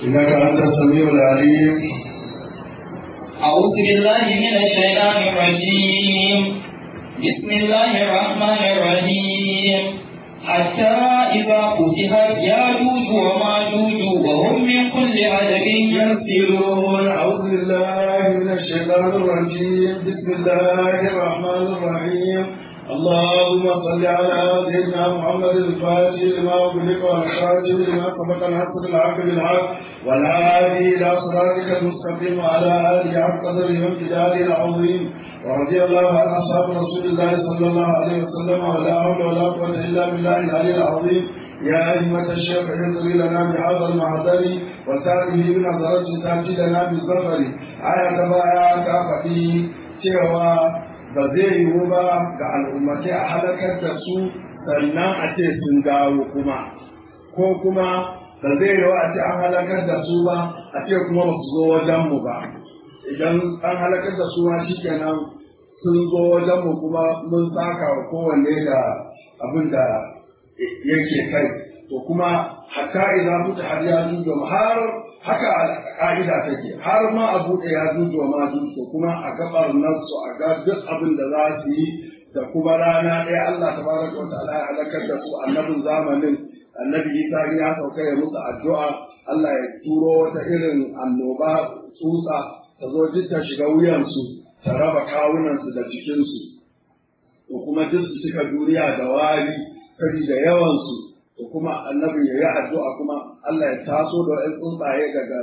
إنك أنت السميع العليم أعوذ بالله من الشيطان الرجيم بسم الله الرحمن الرحيم حتى إذا فتحت ياجوج وماجوج وهم من كل عدد ينسلون أعوذ بالله من الشيطان الرجيم بسم الله الرحمن الرحيم اللهم صل على سيدنا محمد الفاتح لما أغلق والخاتم لما سبق الحق بالحق بالحق والهادي إلى صراطك المستقيم وعلى آله حق قدره وامتداده العظيم ورضي الله عن أصحاب رسول الله صلى الله عليه وسلم ولا حول ولا قوة إلا بالله العلي العظيم يا أئمة الشيخ انظري لنا بهذا المحضر وتابه بنظرة تأتي لنا بالظفر آية بايا كافتي cewa ba zai yiwu ba ga al'ummatai a halakar da su sannan a ce sun dawo kuma ko kuma ba zai yiwu a ce an halakar da su ba a ce kuma ba su zo wajenmu ba idan an halakar da su ma shi kenan sun zo wajenmu kuma mun saka wa kowanne da abin da yake kai to kuma hatta idan mutu har ya jujo har haka ka'ida take har ma a buɗe ya jujo ma jujo kuma a gabar nasu a ga duk abin da za su yi da kuma rana ɗaya Allah tabaraka wa ta'ala ya halakar da su annabin zamanin annabi Isa ya sauka ya musu addu'a Allah ya turo wata irin annoba tsutsa ta zo duk ta shiga wuyansu ta raba kawunansu da jikinsu to kuma duk su cika duniya da wari saboda yawansu to kuma annabi ya yi addu'a kuma Allah ya taso da wa'in tsuntsaye daga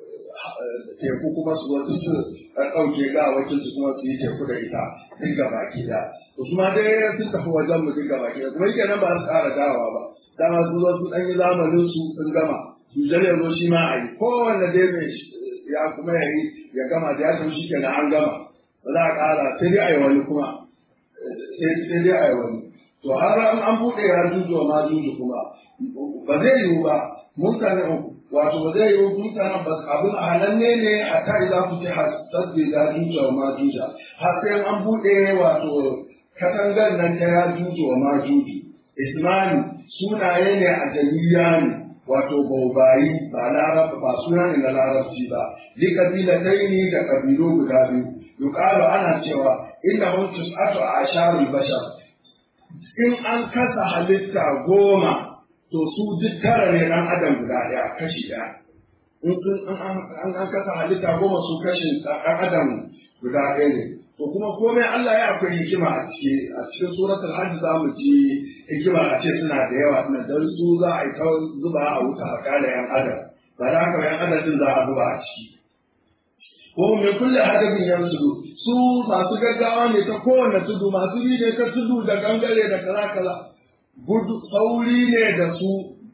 teku kuma su wasu su ɗauke ga wakil su kuma su yi teku da ita duk ga baki da to kuma dai sun tafi wajen mu duk ga baki da kuma yake nan ba su ƙara dawowa ba dama su zo su ɗan yi zamanin su sun gama su jale zo shi ma a yi kowanne dai mai ya kuma ya yi ya gama da ya san shi kenan an gama ba za a ƙara sai dai a yi wani kuma sai dai a yi wani to har an buɗe ya juju ma juju kuma ba zai yiwu ba mutane wato ba zai yiwu mutanen ba abin a halanne ne a ta idan ku ce hasabbi da juju ma juja har sai an buɗe wato katangar nan ta ya juju ma juju ismani sunaye ne a jami'a ne wato baubayi ba larab ba suna ne na larabci ba li kabilataini da kabilu guda biyu yuqalu ana cewa innahum tus'atu asharul bashar in an kasa halitta goma to su duk tara ne ɗan adam guda ɗaya kashi ɗaya in an kasa halitta goma su kashin ɗan adam guda ɗaya ne to kuma komai Allah ya akwai hikima a ciki a cikin suratul hajj za mu ji hikima a ce suna da yawa suna dan su za a yi ta zuba a wuta a kala yan adam ba da haka yan adam din za a zuba a ciki ko mai kulle hadabin yanzu su masu gaggawa ne ta kowane tudu masu yi ne ta tudu da gangare da kaza kaza gudu sauri ne da su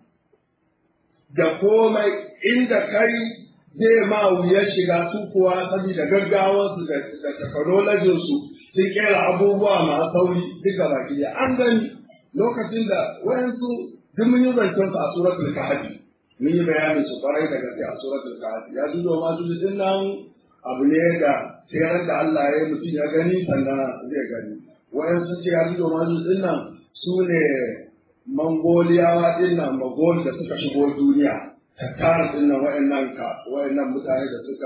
da komai inda kai zai ma wuya shiga su kuwa saboda gaggawarsu da technologin su sun kera abubuwa masu sauri duka baki da an gani lokacin da wayansu duk mun yi zancen su a suratul kahfi mun yi bayanin su kwarai da gaske a suratul kahfi ya zuwa ma su din nan abu ne da sai da Allah ya yi mutum ya gani sannan zai gani wayansu ce ya zuwa ma su din nan su ne mangoliyawa din nan magol da suka shigo duniya tattara din nan wayannan ka wayannan mutane da suka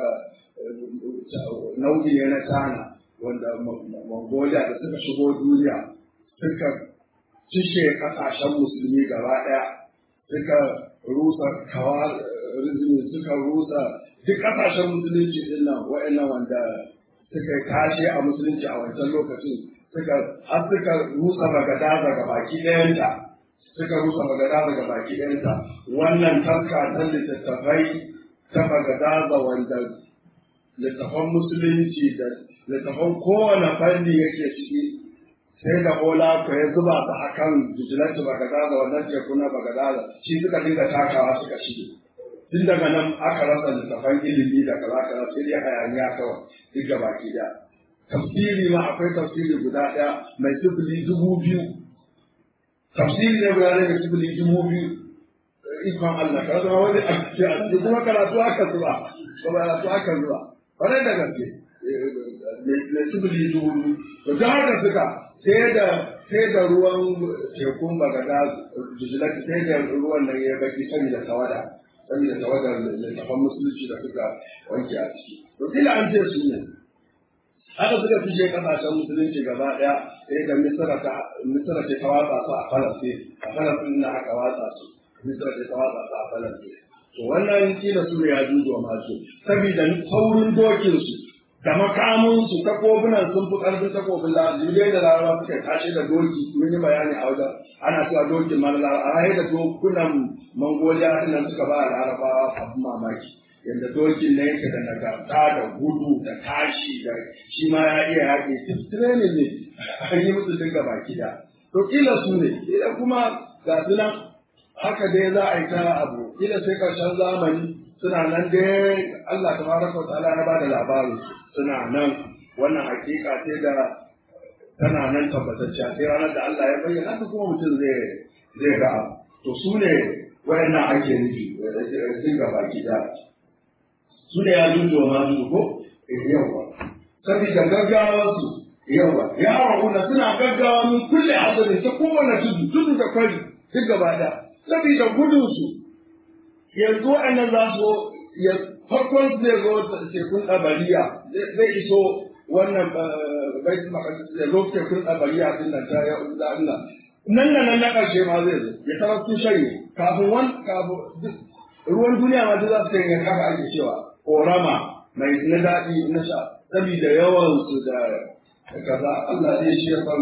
nau'i ne na China wanda Mongolia da suka shigo duniya suka cishe kasashen musulmi gaba daya suka rusa kawarizmi suka rusa duk kasashen musulunci din nan wayannan wanda suka tashi a musulunci a wancan lokacin suka har suka rusa bagadaza ga baki ɗayanta suka rusa bagadaza ga baki ɗayanta wannan taska ta littattafai ta bagadaza wanda littattafan musulunci da littattafan kowane fanni yake ciki sai da bola ko ya zuba ta akan bijilatu bagadaza wannan teku na bagadaza shi suka dinga takawa suka shige tun daga nan aka rasa littattafan ilimi da kaza kaza sai dai hayaniya kawai duk ga baki ɗaya tafsiri ma akwai tafsiri guda ɗaya mai sifili dubu biyu tafsiri ne guda ɗaya mai sifili dubu biyu ikon Allah ka zama wani a cikin kuma karatu aka zuba ba karatu aka zuba wani da gaske mai sifili dubu biyu to ta haka suka sai da sai da ruwan tekun bagada jijilati sai da ruwan nan ya baki saboda tawada saboda tawadar littafan musulunci da suka wanke a ciki to kila an ce su ne haka suka fice kasashen musulunci gaba daya sai da misra ta misra ce ta watsa su a falastin a falastin da aka watsa su misra ce ta watsa su a falastin to wannan kila su ne ya juzo masu saboda saurin dokin su da makamun su takobunan sun fi karfin takobin larabawa dai da larabawa suka tashi da doki mun yi bayani a wajen ana cewa dokin mara larabawa a da dokunan mangoliya nan suka ba larabawa abin mamaki yadda dokin na yake da nagarta da gudu da tashi da shi ma ya iya yaƙi duk training ne an yi musu duka baki da to kila su ne kila kuma ga su nan haka dai za a yi ta abu kila sai karshen zamani suna nan dai Allah tabaraka wa ta'ala ya bada labarin suna nan wannan hakika ce da tana nan tabbatacciya sai ranar da Allah ya bayyana ta kuma mutum zai zai ga abu to su ne wayannan ake nufi sun ga baki da su ne ya zuwa ma su ko yawa saboda gaggawar su yawa ya rahuna suna gaggawa min kulle hadari ta kowane tudu tudu da kwari duk gaba da saboda gudun su yanzu wa'annan za su ya farkon zai zo tekun ɗabariya zai iso wannan baitul maqdis ya zo tekun ɗabariya din nan ta ya da Allah nan nan na ƙarshe ma zai zo ya tarar su shanye kafin wan kafin ruwan duniya ma duk za su kai haka ake cewa korama mai na daɗi na sha saboda yawan su da kaza Allah zai shi ya san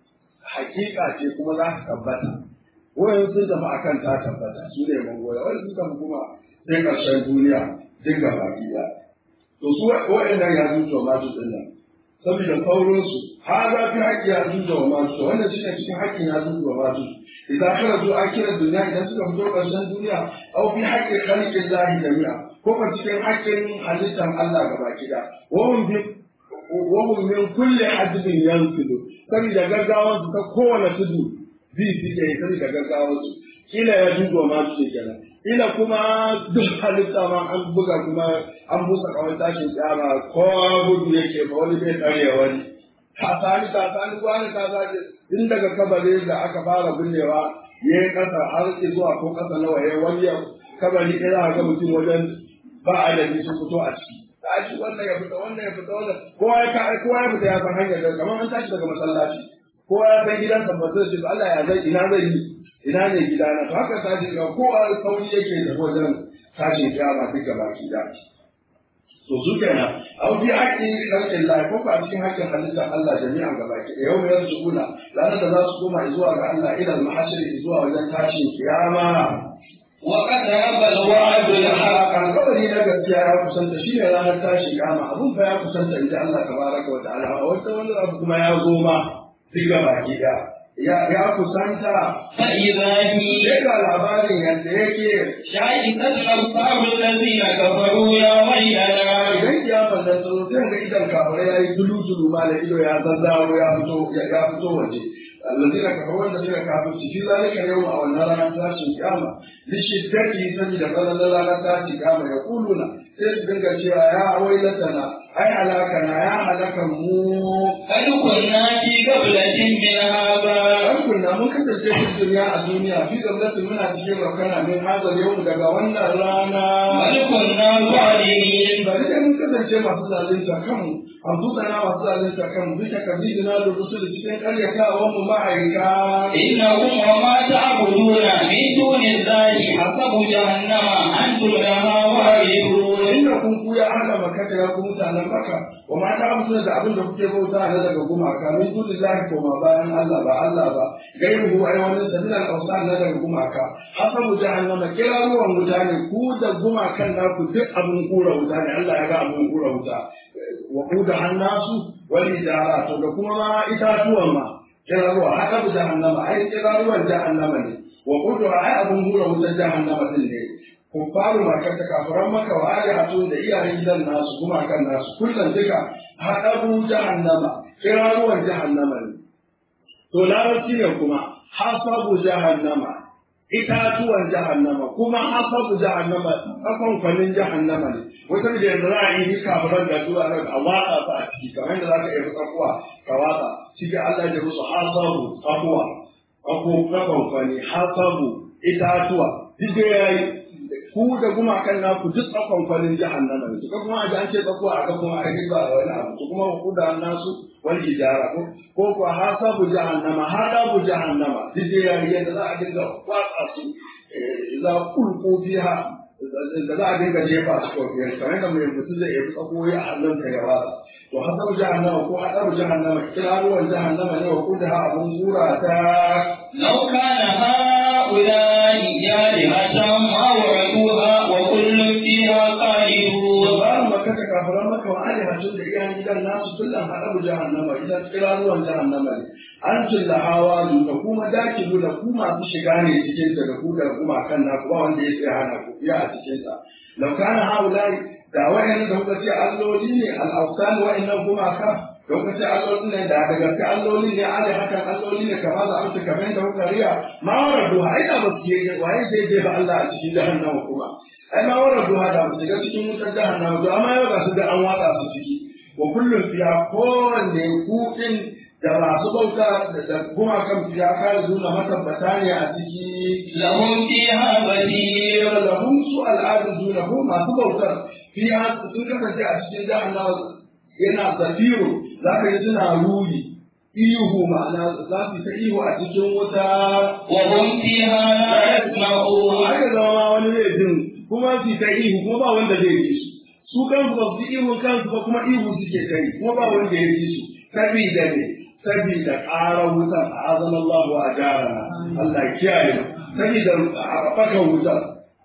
hakika ce kuma za ta tabbata wayan sun tafi akan ta tabbata su ne mangoya wani sun tafi kuma sai ƙarshen duniya duk ga baki ɗaya to su waɗannan ya zuciya ma su ɗin nan saboda sauransu ha za fi haƙƙi ya zuciya ma su wannan shi ne cikin haƙƙin ya zuciya ma su idan kana zo a kira duniya idan suka fito ƙarshen duniya au fi haƙƙin khaliqin lahi jami'a ko ka cikin haƙƙin halittar Allah ga baki ɗaya wahum bi wahum min kulli hadbin yanfidu saboda gaggawansu ta kowane tudu bi suke saboda gaggawansu kila ya duba ma su kenan ila kuma duk halitta ma an buga kuma an busa kawai tashin tsara ko gudu yake ba wani bai tsare wani tasani tasani wani tasani in daga kabari da aka fara binnewa ya yi kasa har zuwa ko kasa nawa ya wani kabari ɗaya za ga mutum wajen ba adadi sun fito a ciki tashi wannan ya fita wannan ya fita wannan kowa ya kowa ya fita ya san hanyar da kamar an tashi daga masallaci kowa ya san gidansa ba zai ce Allah ya zai ina zai yi ina ne gidana to haka tashi ga kowa sauri yake da wajen tashin kiyama duka baki da to su kenan au fi haƙƙin khalqin Allah ko a cikin haƙƙin halittar Allah jami'an gabaki da yau mai sukuna ranar da za su koma zuwa ga Allah ila al-mahshar zuwa wajen tashin kiyama وقترب الوعد الحق alƙawari na gaskiya ya kusanta shi ne ranar tashin kiyama abun fa ya kusanta inda Allah tabaraka wa ta'ala a wata wani abu kuma ya zo ma duk baki da ya kusanta فإذا هي sai ga labarin yadda yake شاهدت الأبصار الذين كفروا يا ويلنا idan kiyamar nan ta zo sai ga idan kafare ya yi dulu dulu ma da ido ya zazzaro ya fito ya fito waje allazina kafaru wanda suka kafirci fi zalika yawm a wannan ranar tashin kiyama li shiddati saboda falalar ranar tashin kiyama ya kuluna sai su dinga cewa ya wailatana ai halakana ya halakan mu قد كنا في قبلة من هذا an kunna mun kasance cikin duniya a duniya fi gwamnati muna cikin rakana min hazar yau daga wannan rana بل كنا ظالمين bari dai mun kasance masu zalunta kanmu an na masu zalunta kanmu bisa kabidina da rusul cikin karyatawan mu ma'aika إنكم وما تعبدون من دون الله حسب جهنم أنتم لها واردون inda kun kuya ana makata ya ku mutanen maka wa ma ta abu da abin da kuke bauta na daga gumaka min dunillahi ko ma bayan Allah ba Allah ba gairu ai wani sabilan awsan na daga gumaka hasabu jahannama kira ruwan wuta ne ku da gumakan naku duk abin kura wuta ne Allah ya ga abin kura wuta wa kuda hannasu wal idara to da kuma ma itatuwan ma kira ruwa hasabu jahannama ai kira ruwan jahannama ne wa kudu ai abin kura wutar jahannama din ne kuffaru makar ta kafiran maka wa alihatu da iyayen gidan nasu kuma kan nasu kullum duka haɗabu jahannama kiraruwan jahannama ne to larabci ne kuma hasabu jahannama itatuwan jahannama kuma hasabu jahannama kafan kwanin jahannama ne wata da yanzu za a yi kafiran da zuwa nan a watsa su a ciki kamar yadda za ka iya tsakuwa ka watsa cikin Allah ya musu hasabu tsakuwa ako kafan kwani hasabu itatuwa duk da ya yi ku da gumakan naku duk tsakon kwalin jahannama ne ko kuma a ji an ce tsako a ga kuma a ba wani abu to kuma ku da nasu wal hijara ko ko ko hasabu jahannama hadabu jahannama duk da yayi yadda za a dinga watsa su za kulku fiha da za a dinga jefa su ko biyar kamar da mai mutum zai yi tsako ya hannun ta ya watsa to hasabu jahannama ko hadabu jahannama kiraruwan jahannama ne wa kuda abun gura ta لو كان هؤلاء آلهة ما وردوها وكل فيها خالدون labarin maka ta kafaran maka wa alihatun da iyayen gidan nasu kullum haɗabu jahannama idan kiraruwan jahannama ne an tulla hawa da kuma dakilu da ku masu shiga ne cikin ta da ku da kuma kan naku ba wanda ya sai hana ku iya a cikin ta lau kana haulai da wayan da kuka ce alloli ne al-awsan wa'annan gumaka da kuka ce alloli ne da daga gaske alloli ne ali hakan alloli ne kamar da amsa kamar da kuka riya ma waradu ai da ba su je waye zai je ba Allah a cikin jahannama kuma ai ma waradu da ba su shiga cikin wutar jahannama to amma yau ga su da an watsa su ciki wa kullum fiya kowanne kuɗin da masu bauta da gumakan fiya kare zuna matabbata ne a ciki لهم فيها بديل lahum su al'adun zuna ko masu bautar fiya sun kasance a cikin jahannama yana zafiru za ka yi suna ruri ihu ma'ana za su ta ihu a cikin wuta وهم فيها لا يسمعون har da zama wani zai jin kuma su ta ihu kuma ba wanda zai ji su su kansu ba su ihu kansu ba kuma ihu suke ta yi kuma ba wanda ya ji su sabida ne sabida ƙarar wutar a azan Allah wa ajarana Allah ya kiyaye mu sabida a fakan wutar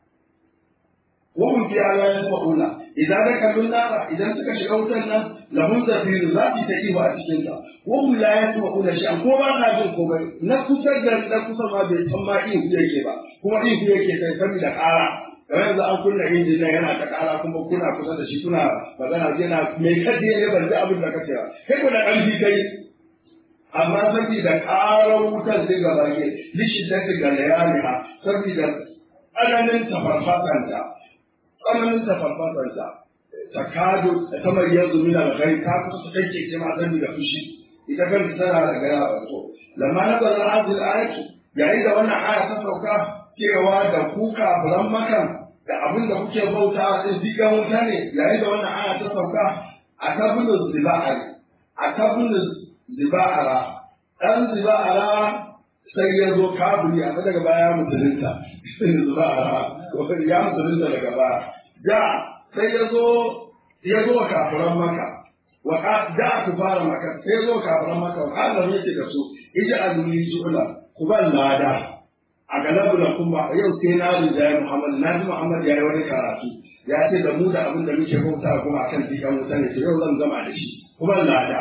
وهم في على يسمعون إذا ذكروا النار إذا سك شغوتنا لهم زفير لا تتئيه أتشنتا وهم لا يسمعون شيئا كما ناجل كما نكسر نكسر ما بيسمى إيه يكي با كما إيه يكي سيسمي لك آراء kamar yanzu an kunna injin nan yana ta kara kuma kuna kusa da shi kuna magana yana mai kaji ne ban ji abin da kace ba kai ko da ƙarfi kai amma saboda ƙarar wutar sai gaba ke lishi ta ga layaliha saboda tsananin tafarfasanta tsananin tafarfasanta ta kado kamar yanzu min alghai ta kusa ta kake ce ma sani da fushi ita kan tana da gaya ba to lamma na zalla hadil ayatu yayin da wannan aya ta sauka cewa da ku kafiran makan da abin da kuke bauta din digan wuta ne yayin da wannan aya ta sauka a kabulu ziba'ar a kabulu ziba'ara dan ziba'ara sai ya zo kabuli a daga baya musulunta ziba'ara ya musulunta daga baya da sai ya zo ya zo kafiran maka wa da ku fara maka sai ya zo kafiran maka wa Allah yake da su ija aluni su'ula ku ban lada a galabu da kuma yau sai na rinjaye Muhammad na ji Muhammad ya yi wani karatu ya ce da mu da abin da muke bauta kuma akan dikan wuta ne to yau zan gama da shi ku ban lada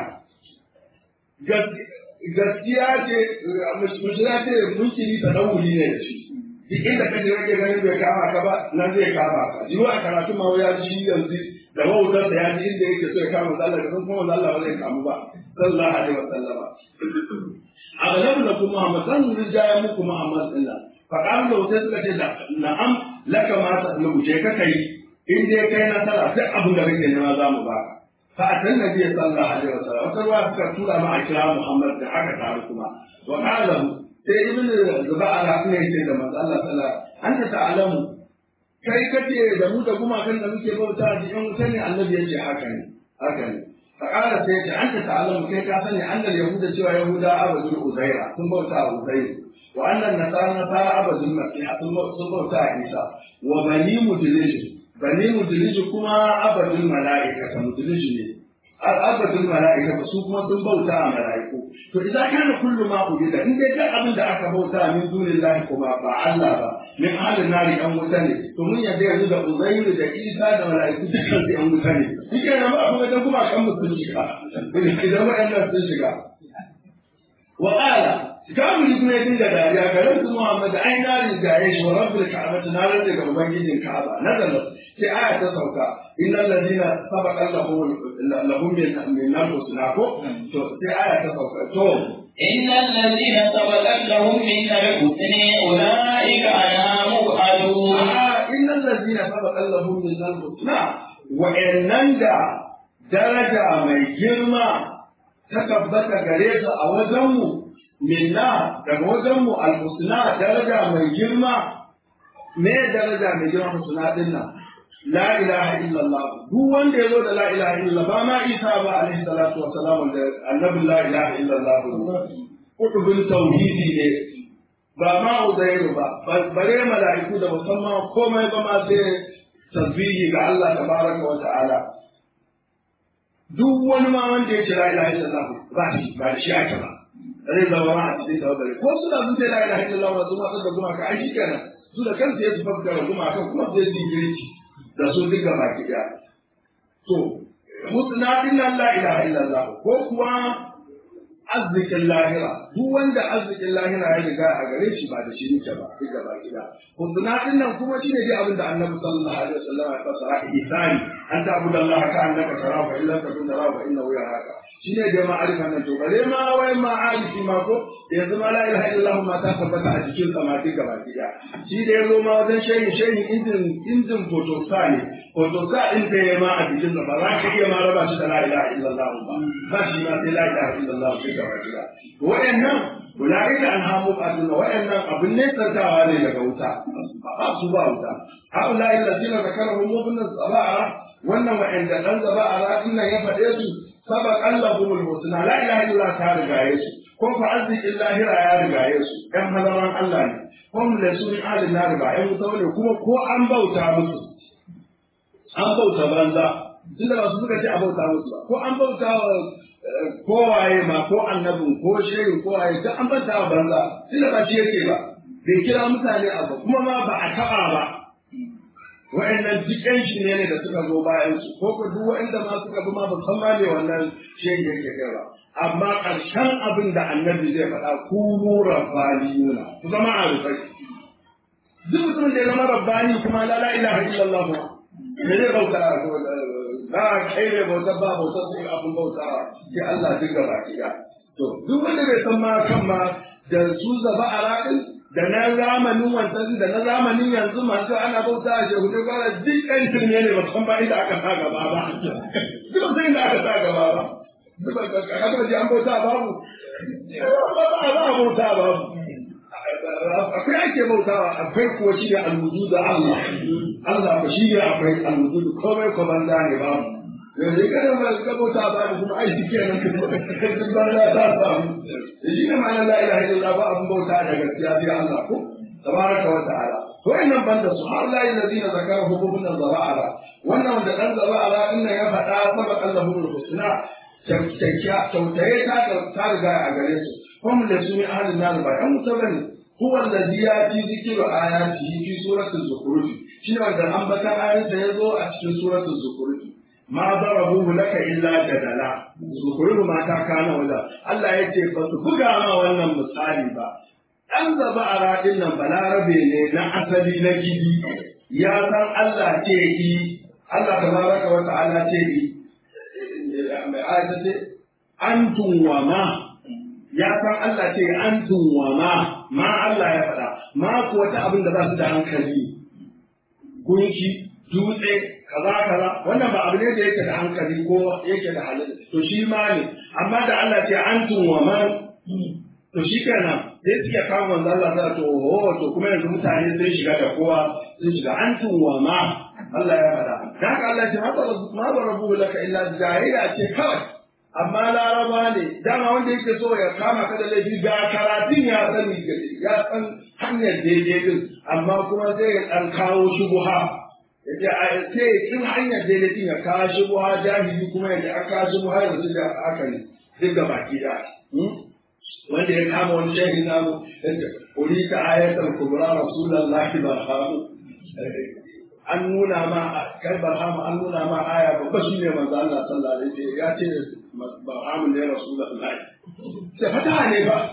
gaskiya ce mushkila ce munkiri ta dawuli ne da shi duk inda kaje kake ganin bai kama ka ba nan zai kama ka jiwa a karatu ma ya ji yanzu da wautar da ya ji inda yake so ya kama Allah da san kuma Allah ba zai kamu ba sallallahu alaihi wasallama a galabu da kuma Muhammad zan rijaya muku Muhammad din nan fa kan da sai suka ce na'am laka ma ta lu je ka kai in dai kai nasara duk abin da kake nema za mu baka fa atan nabi sallallahu alaihi wasallam wata ruwa suka tura ma a kira Muhammad da aka taru kuma wa qala sai ibn zuba'a ne ce da manzo Allah sallallahu anta ta'lamu kai kace da mu da gumakan da muke bauta a cikin wuta ne annabi yace haka ne haka ne fa qala sai ce anta ta'lamu kai ka sani annal yahuda cewa yahuda abadul uzaira sun bauta a uzair wa annan nasara nasara abadul masih sun bauta a isa wa bani mudlij bani mudlij kuma abadul malaika mudlij ne abadul mala'ika ba su kuma sun bauta a mala'iku to idan kana kullu ma ubida in dai duk abin da aka bauta min dunillahi kuma ba Allah ba min halin nari an wuta ne to mun yadda yanzu da Uzairu da Isa da mala'iku dukkan su an wuta ne shike nan ba kuma dan kuma kan sun shiga idan waɗannan sun shiga wa qala kamar kuma ya dinga dariya ga rabbi Muhammad ai na rigaye shi wa rabbul ka'bati na rage ga ubangijin Ka'aba nazala sai aya ta sauka innal ladina sabaqa lahum lahum min al-husna ko to sai aya ta sauka to إن الذين سبقت لهم من الحسن أولئك عنها مبعدون a innal ladina sabaqa lahum min al-husna wa da daraja mai girma ta tabbata gare su a wajenmu minna daga wajenmu al-husna daraja mai girma me daraja mai girma husna din nan la ilaha illallah duk wanda ya zo da la ilaha illallah ba ma isa ba alaihi salatu wa salam da annabi la ilaha illallah kutubin tauhidi ne ba ma uzairu ba bare mala'iku da musamman komai ba ma sai tasbihi ga Allah tabaraka wa ta'ala duk wani ma wanda ya ce la ilaha illallah ba shi ba shi ake ba zai zama ma a cikin tawakkali ko suna sun ce la ilaha illallah wa zuma da gumaka ai shikenan su da kansu ya tafi da gumaka kuma sai su girki da su duka baki daya to husna din nan la ilaha illallah ko kuwa arzikin lahira duk wanda arzikin lahira ya riga a gare shi ba da shi nake ba duka baki daya husna din nan kuma shine dai abin da annabi sallallahu alaihi wasallam ya fasara ihsani an ta'budu Allah ka annaka tarahu fa illa takun tarahu fa innahu yaraka shine da ma'arifa nan to bare ma wai ma alifi ma ko yanzu ma la ilaha illallah ma ta tabbata a cikin samati gaba daya shi da yazo ma wajen shehi shehi injin injin photosa ne photosa din da ya ma a cikin ba za ka iya ma raba shi da la ilaha illallah ba ba shi ma sai la ilaha illallah sai gaba daya wayannan ulaika anhamu qaduna wayannan abin ne tsantawa ne daga wuta ba su ba wuta haula illazina zakarahum ibn saba'a wannan wa'anda dan zaba'a din nan ya faɗe su sabaq allahumul husna la ilaha illa ta rigaye su ko fa arzikin lahira ya rigaye su ɗan hadaran Allah ne ko mu lasu min alin na riga ɗan wuta ne kuma ko an bauta musu an bauta banza tunda ba su suka ce a bauta musu ba ko an bauta wa kowaye ma ko annabin ko shehin kowaye duk an bauta wa banza tunda ba shi yake ba bai kira mutane abu kuma ma ba a taɓa ba wa'annan duk ƴan shi ne da suka zo bayan su ko ko duk wa'anda ma suka bi ma ba san ma me wannan shehin yake kai ba amma ƙarshen abin da annabi zai faɗa kunu rabbaniyuna ku zama a rufai duk mutumin da ya zama rabbani kuma la la ilaha illallah ba me zai bauta ba kai ne bauta ba bauta sai abin bauta sai Allah duk gaba kiya to duk wanda bai san ma kan ma da su zaba a raɗin da na zamanin wancan da na zamanin yanzu masu ana bauta a shehu dai gwara duk ɗan shirme ne ba san ba inda aka sa gaba ba duk san inda aka sa gaba ba haka ji an bauta babu ba ba a bauta babu akwai ake bautawa akwai kuwa shi ne alwudu da Allah Allah ba shi ne akwai alwudu komai ko banza ne babu yanzu kada ba ka bauta babu kuma ai shi kenan duk banza ta samu shi ne ma'anar la ilaha illallah ba abun bauta da gaskiya sai Allah ko tabaraka wa ta'ala to innan banda su har la illadina zakara hububun zaba'ara wannan da dan zaba'ara din ya faɗa sabaq Allahu husna kyautaye ta riga a gare su kuma da su ne ahalin nan ba ɗan wuta bane huwa allazi yati zikru ayatihi fi suratul zukhruf shi ne wanda ambatan ayansa ya zo a cikin suratul zukhruf ma darabuhu laka illa jadala zukhruf ma ta kana wanda Allah ya ce ba su buga ma wannan misali ba dan zaba a radin nan balarabe ne na asali na gidi ya san Allah ce yi Allah tabaraka wa ta'ala ce yi mai ayata ce antum wa ma ya san Allah ce antum wa ma ma Allah ya faɗa ma ku wata abin da ba su da hankali gunki dutse kaza kaza wannan ba abu ne da yake da hankali ko yake da halin to shi ma ne amma da Allah ce antum wa ma to shi kenan sai suke kawo manzo Allah ta to oh to kuma yanzu mutane sun shiga da kowa sun shiga antum wa ma Allah ya faɗa da haka Allah ce ma ba rabu laka illa jahiliya ce kawai amma laraba ne dama wanda yake so ya kama ka da laifi ga karatun ya sani ya san hanyar daidai din amma kuma sai ya ɗan kawo shubuha ya ce a sai in hanyar daidai din ya kawo shubuha jahili kuma ya an kawo shubuha yanzu da haka ne duk da baki da wanda ya kama wani shehin namu ya ce uri ta ayatul kubra rasulullahi barhamu an nuna ma kai barhamu an nuna ma aya babba shine manzo Allah sallallahu alaihi wasallam ya ce barhamu ne rasulullahi sai fata ne ba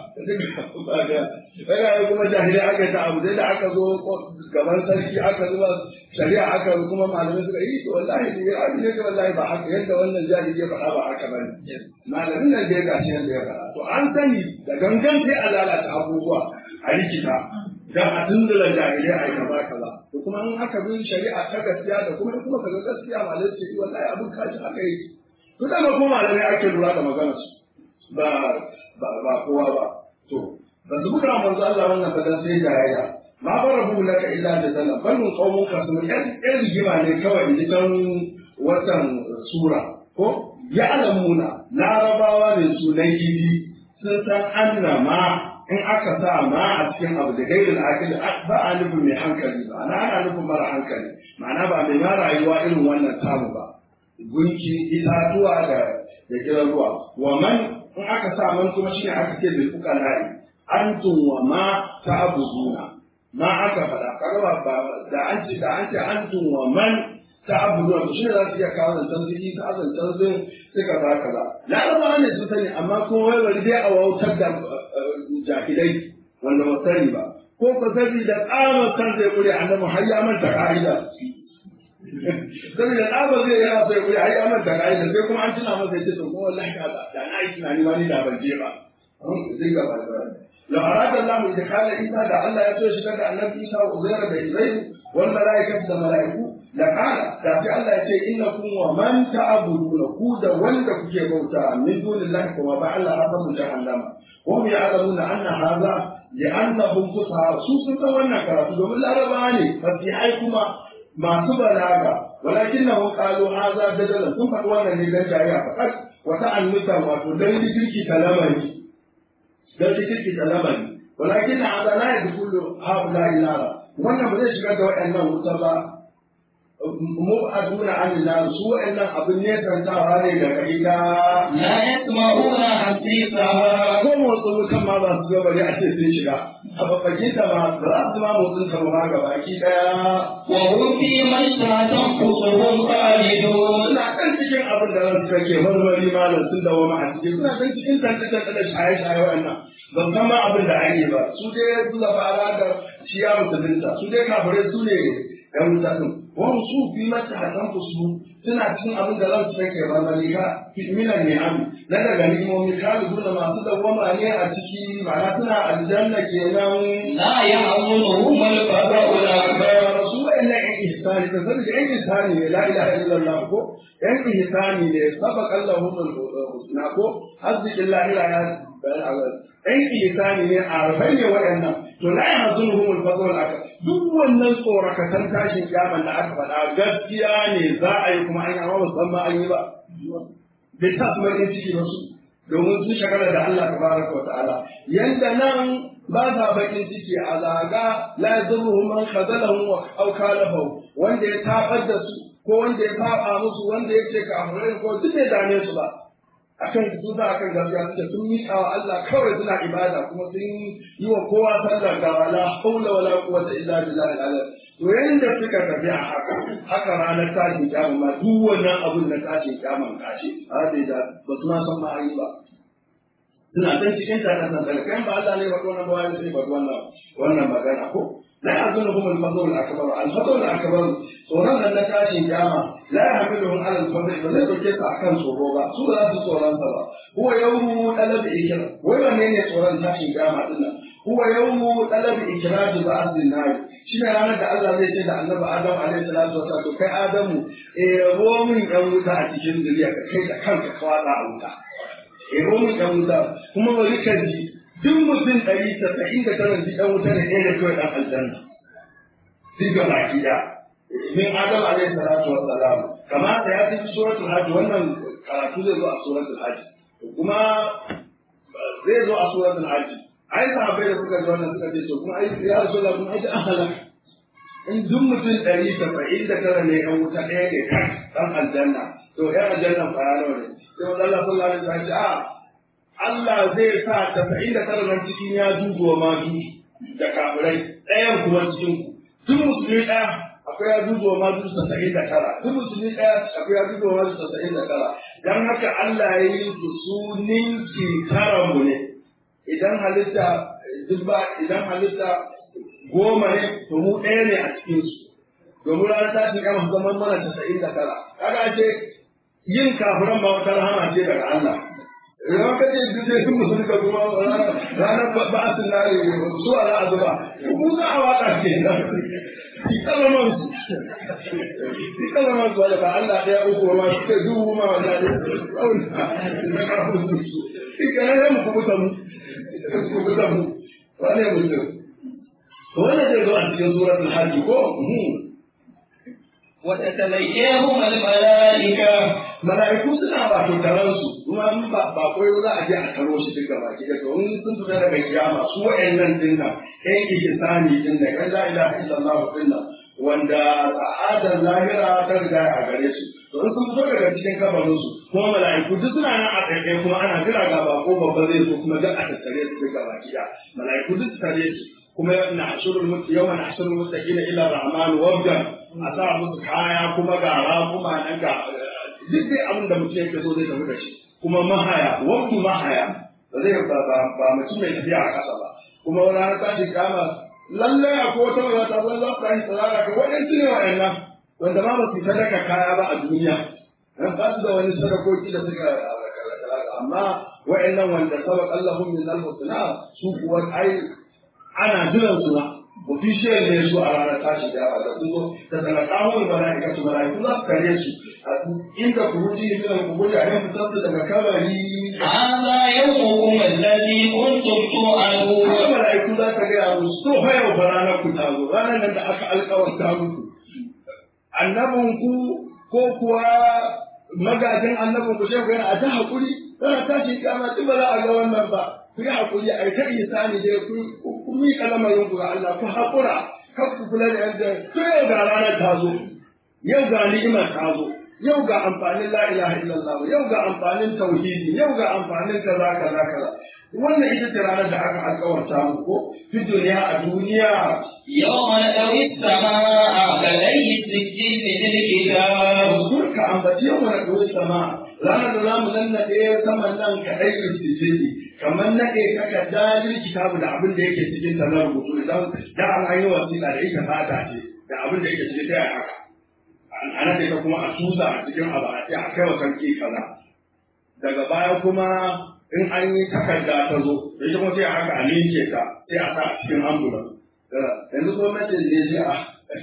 daga kuma jahilai aka ta abu da aka zo gaban sarki aka zuba shari'a aka kuma malamai suka yi to wallahi ne abin ne wallahi ba haka yadda wannan jahili ya faɗa ba haka bane malamin nan da ya gashi yadda ya faɗa to an sani da gangan sai a lalata abubuwa a rikita dan a tundula jahilai a kaza kaza to kuma in aka bi shari'a ta gaskiya da kuma kuma kaga gaskiya malamai su yi wallahi abin kashi aka yi to da kuma malamai ake lura da maganar su ba ba ba kowa ba to ba su buga manzo Allah wannan fadan sai jayayya ma barabu laka illa da zalla banu qaumun kasum yan yan rigima ne kawai in can watan sura ko ya'lamuna larabawa ne su na gidi sun san anna ma in aka sa ma a cikin abu da gairin akili ba a nufin mai hankali ba ana ana nufin mara hankali ma'ana ba mai ma rayuwa irin wannan tamu ba gunki itatuwa da da kiran ruwa wa man in aka sa man kuma shine aka ce bil fuqala'i antum wa ma ta'buduna ma aka faɗa kaga ba da an ce da an ce antum wa man ta'buduna to shine za su iya kawo zancen su isa zancen sun suka za kaza larabawa ne su sani amma kuma wai bari dai a wautar da jahilai wanda ba sani ba ko ka sani da tsamar kan zai kure annabi har ya manta ka'ida saboda ɗaba zai yana so ya kuri ai amar da ka'ida sai kuma an tuna masa ya ce to ko wallahi ka da na yi tunani ma ni da ban je ba zai gaba da la arada Allah da kala Isa da Allah ya so shi daga annabi Isa wa Uzair da Ibrahim wal malaikatu da malaiku da kala da sai Allah ya ce innakum wa man ta'buduna ku da wanda kuke bauta min dunillahi kuma ba Allah hasabu jahannama wa hum ya'lamuna anna hadha li'annahum fusaha su sun san wannan karatu domin larabawa ne fasihai kuma masu balaga walakin na qalu hadha dadalan sun faɗi wannan ne dan jariya fakat wa ta'annuta wato dan likirki talamani dan likirki talamani walakin hadha la yadkhulu haula ila wannan ba zai shigar da waɗannan wuta ba mu'aduna an nar su waɗannan abin ne santawa ne daga ita la yasma'una hasisaha ko motsin wutan ma ba su ga bari a ce sun shiga a babbakin ta ma ba za su ma motsin ta ma ga baki daya wa hum fi man tanfusuhum khalidun suna kan cikin abin da ransu kake marmari malam sun dawo ma a cikin suna kan cikin tantance da shaye-shaye wa'annan ban san ma abin da ake ba su dai su da fara da ciya musulunta su dai kafirai su ne yan wuta din wani su fi mata hatan su suna cikin abin da ransu kake marmari ka minan ni'am na daga ni'imomi kalibu da masu dawwama ne a ciki ma'ana suna aljanna kenan la ya'zunuhum al-fada'u al-akbar su wa'annan yan ihsani da sanin yan ihsani ne la ilaha illallah ko yan ihsani ne sabaq Allahu husna ko azzikin lahira ya bayan Allah yan ihsani ne arfai ne wa'annan to la yahzunuhum al-fadl al-akbar duk wannan tsorakatan tashin kiyaman da aka faɗa gaskiya ne za a yi kuma an yi amma musamman an yi ba bai sa su bakin ciki ba su domin sun shagala da Allah tabaraka wa ta'ala yanda nan ba sa bakin ciki a zaga la yadurruhum man khazalahum wa aw kalafahu wanda ya tabar da su ko wanda ya saba musu wanda ya ce kafirai ko duk bai dame su ba akan su za akan gaskiya suke sun miƙa wa Allah kawai suna ibada kuma sun yi wa kowa sallar ga wala haula wala quwwata illa billahi al to yanda suka tafi a haka haka ranar tashin kiyama ma duk wannan abun na tashin kiyama kashi a da ba su ma san ma an yi ba suna can cikin tare da kai ba Allah ne ba wannan ba wani sai ba wannan wannan magana ko la yazunuhum al-fadl al-akbar al-fadl al-akbar tsoron nan na tashin kiyama la yahmiluhum ala al-fadl ba zai dauke su akan tsoro ba su ba za su tsoron sa ba huwa yawmu talab ikra wai wanne ne tsoron tashin kiyama din nan huwa yawmu talab ikraj ba'd an-nar shine ranar da Allah zai ce da Annabi Adam alaihi salatu wasallam to kai Adamu eh ruwa min yan wuta a cikin zuriya ka kai da kanka ka watsa a wuta eh ruwa min yan wuta kuma bari ka ji duk mutum ɗari tasa'in da tara ji ɗan wuta ne ɗaya da kawai ɗan aljanna duk ga baki da min adam alaihi salatu wa salam kama da ya tafi suratul hajj wannan karatu zai zo a suratul hajj kuma zai zo a suratul hajj ai sahabbai da suka ji wannan suka ce to kuma ai ya rasulullah kuma ai an halaka in duk mutum ɗari tasa'in da tara ne ɗan wuta ɗaya ne kan ɗan aljanna to ɗan aljanna fara nawa ne sai wanda Allah sallallahu alaihi wasallam ya ce a Allah zai sa tasa'in da tara nan cikin ya juju wa ma juju da kafirai ɗayan kuma cikin ku duk musulmi ɗaya akwai ya juju wa ma juju tasa'in da tara duk musulmi ɗaya akwai ya juju wa ma juju tasa'in da tara dan haka Allah ya yi su su ninki tara mu ne idan halitta duk ba idan halitta goma ne to mu ɗaya ne a cikin su domin ranar tashin kama zaman mana tasa'in da tara kaga ce yin kafiran ba wata rahama ce daga Allah idan ka ce duk sai sun musulun ka kuma ranar ba a sun nare su a za'a zuba mu za a waka ke nan ki kalaman su ki kalaman su ba Allah ɗaya uku ma su kai dubu ma wanda ne na karfin su ki kana ya mu kubuta mu kubuta mu wane mutum wannan zai zo cikin suratul hajj ko وتتلقيهم الملائكة mala'iku suna wato taron su kuma in ba ba koyo za a je a taro shi duka baki da to in sun fita daga kiyama su wa'annan din nan ɗan ihsani din nan kan la ilaha illallah din nan wanda sa'adar lahira ta riga a gare su to in sun fito daga cikin kabarin su kuma mala'iku duk suna nan a tsaye kuma ana jira ga bako babba zai zo kuma duk a tattare su duka baki da mala'iku duk su tare su kuma na ashurul mutu yawan ashurul muttaqina ila rahman wabdan a sa musu kaya kuma ga kuma nan ga duk dai abin da mutum yake so zai tafi da shi kuma mahaya wabdu mahaya ba zai ba ba ba mutum mai tafiya a ƙasa ba kuma wani har tashi kama lallai akwai wata wata ta zo za su tashi tsara ka waɗansu ne wa'annan wanda ma ba su sadaka kaya ba a duniya dan ba su da wani sadakoki da suka amma wa'annan wanda sabaq Allahum min al-husna su kuwa ai ana jiran su na official ne su a ranar tashi da da sun zo da talaqahum malaika su malaiku za su kare su inda kuruji min al-qubur a yan fitar su daga kabari هذا يومكم الذي كنتم Haka توعدون malaiku za ta gaya musu to fa yau fa ranar ku ta zo ranar nan da aka alƙawarta muku annabinku ko kuwa magajin annabinku shehu yana a ta haƙuri tana tashi kama ba za a ga wannan ba ku yi haƙuri a yi ta isani dai ku ku miƙa lamarin ku ga Allah ku haƙura kar ku kula da yadda to yau ga ranar ta zo yau ga ni'imar ta zo yau ga amfanin la ilaha illallah yau ga amfanin tauhidi yau ga amfanin kaza kaza kaza wannan ita ce ranar da aka alƙawarta muku ko fi duniya a duniya يوم نطوي السماء كغي السجل للكتاب Uzur ka ambaci yau mana ɗori sama ranar da zamu nan naɗe saman nan ka ɗai istijili kamar naɗe takarda lil kitabu da abin da yake cikin ta na rubutu idan da an yi wasiƙa da ita fata ce da abin da yake cikin ta yaya haka a naɗe ta kuma a tusa a cikin abu a ce a kai wa sarki kaza daga baya kuma in an yi takarda ta zo da ita kuma sai a haka a ninke ta sai a sa a cikin ambulance yanzu gwamnatin ne sai a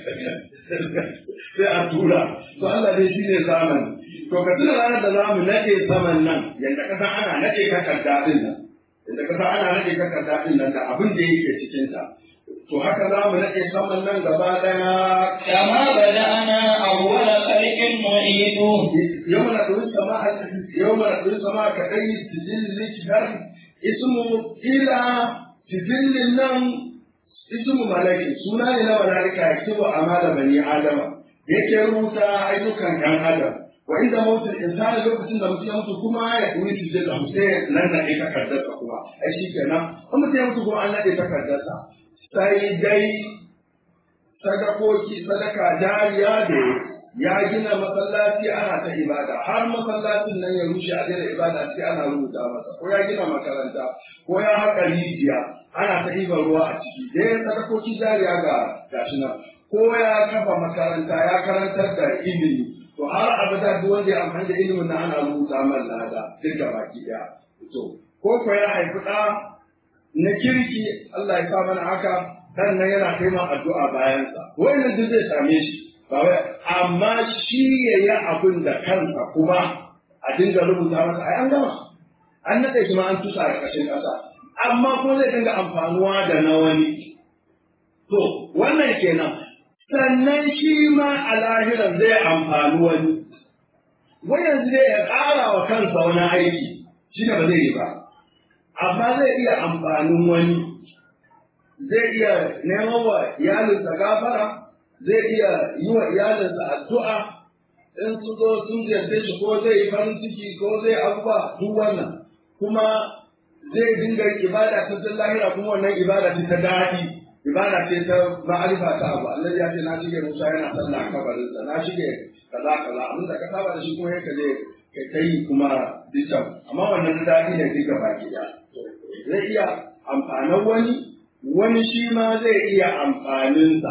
sai a tura to Allah dai shi ne zamani to ka tuna ranar da zamu nade saman nan yadda ka san ana nade takarda din nan yadda ka san ana nade takarda din nan da abin da yake cikin ta to haka zamu nade saman nan gaba daya كما بدأنا أول خلق نعيده يوم ندعو السماء يوم ندعو السماء كأي سجل لكتاب اسمه إلى سجل النم اسم ملك سنة إلى ملائكة يكتب أعمال بني آدم yake rubuta ayyukan ɗan adam wa inda mautul insani lokacin da mutum ya mutu kuma ya kuri su zai zamu sai nan na ɗaya takardarsa kuma ai shi kenan in mutum ya mutu kuma an naɗe takardarsa sai dai sadakoki sadaka jariya da ya gina masallaci ana ta ibada har masallacin nan ya rushe a daina ibada sai ana rubuta masa ko ya gina makaranta ko ya haƙa rijiya ana ta ɗiban ruwa a ciki da ya sadakoki jariya ga gashi nan ko ya kafa makaranta ya karantar da ilimi to har abada duk wanda ya amfani da ilimin nan ana rubuta man lada duk da baki ɗaya to ko ko ya haifi ɗa na kirki Allah ya sa mana haka dan nan yana kai ma addu'a bayansa wannan duk zai same shi ba wai amma shi ya yi abin da kansa kuma a dinga rubuta masa ai an gama an naɗe shi ma an tusa a ƙarshen ƙasa amma kuma zai dinga amfanuwa da na wani to wannan kenan sannan shi ma a lahiran zai amfani wani wai yanzu zai ya ƙara wa kansa wani aiki shi ne ba zai yi ba amma zai iya amfanin wani zai iya neman wa iyalinsa gafara zai iya yi wa iyalinsa addu'a in su zo sun ziyarce shi ko zai yi farin ciki ko zai abubuwa duk wannan kuma zai dinga ibada ta sun lahira kuma wannan ibada ce ta daɗi ibada ce ta ma'arifa ta abu Allah ya ce na shige Musa yana sallah a kabarinsa na shige kaza kaza abin da ka saba da shi kuma yake je ka kai kuma dukkan amma wannan daɗi ne duka baki ɗaya zai iya amfanin wani wani shi ma zai iya amfaninsa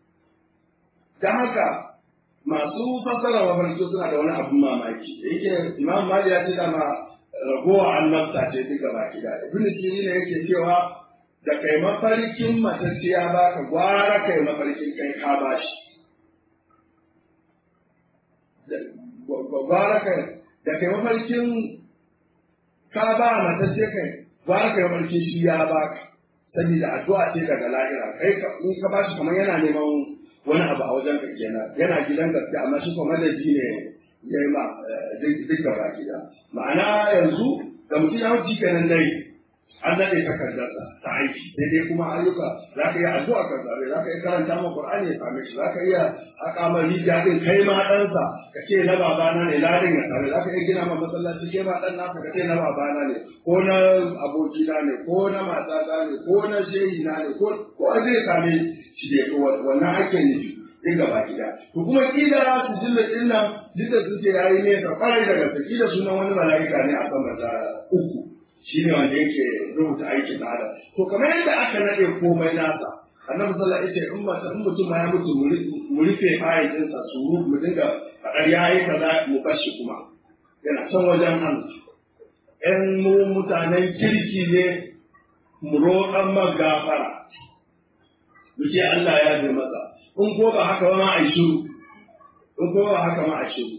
ta haka masu fassara mafarki suna da wani abin mamaki da yake imam mali ya ce dama ragowa annabta ce duka baki da ibn sirri ne yake cewa da kai mafarkin matacciya ba ka gwara kai mafarkin kai ka bashi gwara kai da kai mafarkin ka ba matacce kai gwara kai mafarkin shi ya baka saboda addu'a ce daga lahira kai ka in ka bashi kamar yana neman wani abu a wajen ka kenan yana gidan gaske amma shi kuma madadi ne ya yi ma duk gaba gida ma'ana yanzu da mutum ya wuce kenan dai an daɗe takardarsa ta aiki sai dai kuma ayyuka za ka iya addu'a ka zabe za ka iya karanta ma Qur'ani ya same shi za ka iya haƙa ma rijiya ɗin kai ma ɗansa ka ce na babana ne ladin ya same za ka iya gina ma masallaci kai ma ɗan naka ka ce na babana ne ko na abokina ne ko na matata ne ko na shehina ne ko ko zai same shi dai to wannan ake nufi din gaba gida to kuma kila su jilla din nan duk da suke yayi ne da kwarai da gaske kila sunan wani mala'ika ne a sama ta uku shi ne wanda yake rubuta aikin da adam to kamar yadda aka nade komai nasa annabi sallallahu alaihi wasallam in mata in mutum ma ya mutu mu rufe ayatin sa su mu dinga fadar yayi kaza mu bashi kuma yana can wajen Allah ƴan mu mutanen kirki ne mu roƙan magafara mu ce Allah ya bi masa in ko ba haka ba ma a shiru in ko ba haka ma a shiru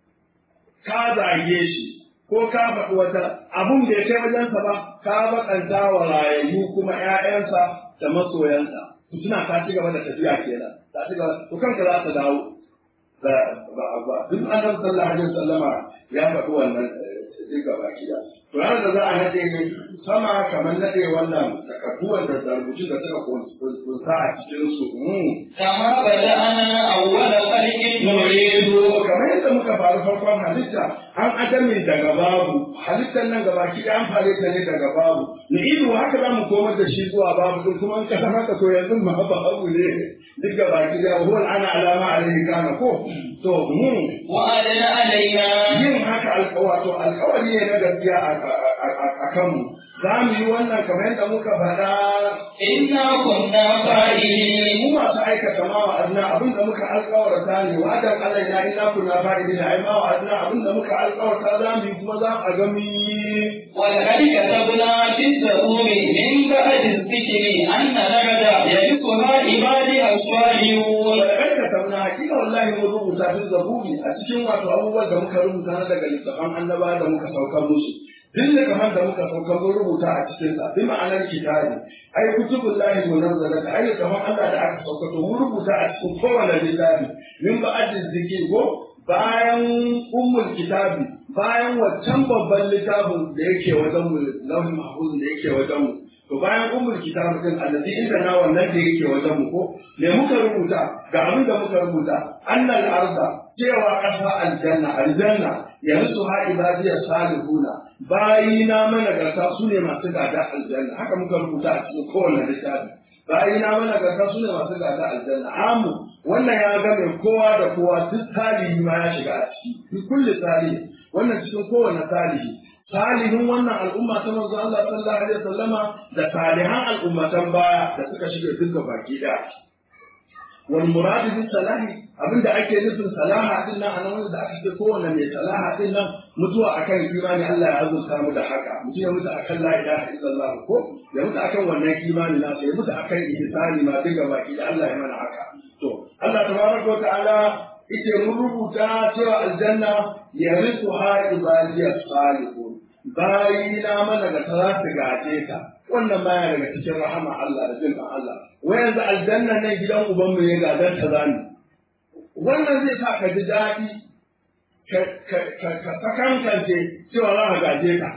ka zage shi ko ka faɗi wata abun da ya kai wajensa ba ka bakanta wa rayayyu kuma ƴaƴansa da masoyansa ku tuna ka ci gaba da tafiya kenan ta ci gaba to kanka za ta dawo da ba ba duk annabi sallallahu alaihi wasallama ya faɗi wannan duk gaba kiya to ranar da za a nade ne sama kamar nade wannan takardu wanda da rubutu da suka kunsa a cikin su كما بدأنا أول خلق نعيد kamar yadda muka faru farkon halitta an adamin daga babu halittar nan gaba ki an fare ta ne daga babu ni ido haka za mu komar da shi zuwa babu din kuma in ka san haka to yanzu ma babu ne duk gaba ki da huwa ana alama alaihi kana ko to mun وأدنى علينا yin haka alƙawato alƙawari ne na gaskiya a kanmu za mu yi wannan kamar yadda muka faɗa إنا كنا فاعلين mu masu aikata ma wa adna abin da muka alƙawarta ne wa adan alaina inna kunna fa'ilina ai ma wa adna abin da muka alƙawarta za mu yi kuma za a ga mu yi ولقد كتبنا في الزبور من بعد الذكر أن الأرض يرثها عبادي الصالحون ولقد كتبنا hakika wallahi mun rubuta fi zaburi a cikin wato abubuwan da muka rubuta na daga littafan annaba da muka saukar musu duk da kamar da muka saukar mun rubuta a cikin sa bi ma'anar kitabi ai kutubullahi munazzalata ai littafan Allah da aka saukar to mun rubuta a cikin kowane littafi min ba'adin zikir ko bayan ummul kitabi bayan waccan babban littafin da yake wajen mu lauhin mahfuz da yake wajen mu to bayan ummul kitab din allazi inda na wannan da yake wajen mu ko me muka rubuta ga abin da muka rubuta annal arda cewa ƙasa aljanna aljanna yanzu ha ibadiya salihuna bayina mana gata su ne masu gada aljanna haka muka rubuta a cikin kowane littafi bayina mana gata su ne masu gada aljanna amu wannan ya ga mai kowa da kowa duk salihi ma ya shiga a ciki duk kulli salihi wannan cikin kowane salihi salihin wannan al'umma ta manzo Allah sallallahu alaihi wasallama da salihan al'ummatan baya da suka shiga duka baki da wal murad bi salahi abinda ake nufin salaha din nan anan wanda aka ce kowanne mai salaha din nan mutuwa akan imani Allah ya azurta mu da haka mutum ya mutu akan la ilaha illallah ko ya mutu akan wannan imani na ya mutu akan ihsani ma duka baki da Allah ya mana haka to Allah tabaraka wa ta'ala ite mun rubuta cewa aljanna yarithuha ibadiyas salihun bayina mana da za su gaje ta wannan baya daga cikin rahama Allah da jin Allah wai yanzu aljanna nan gidan uban mu ya gadar ta zani wannan zai sa ka ji daɗi ka ka sakankance cewa za ka gaje ka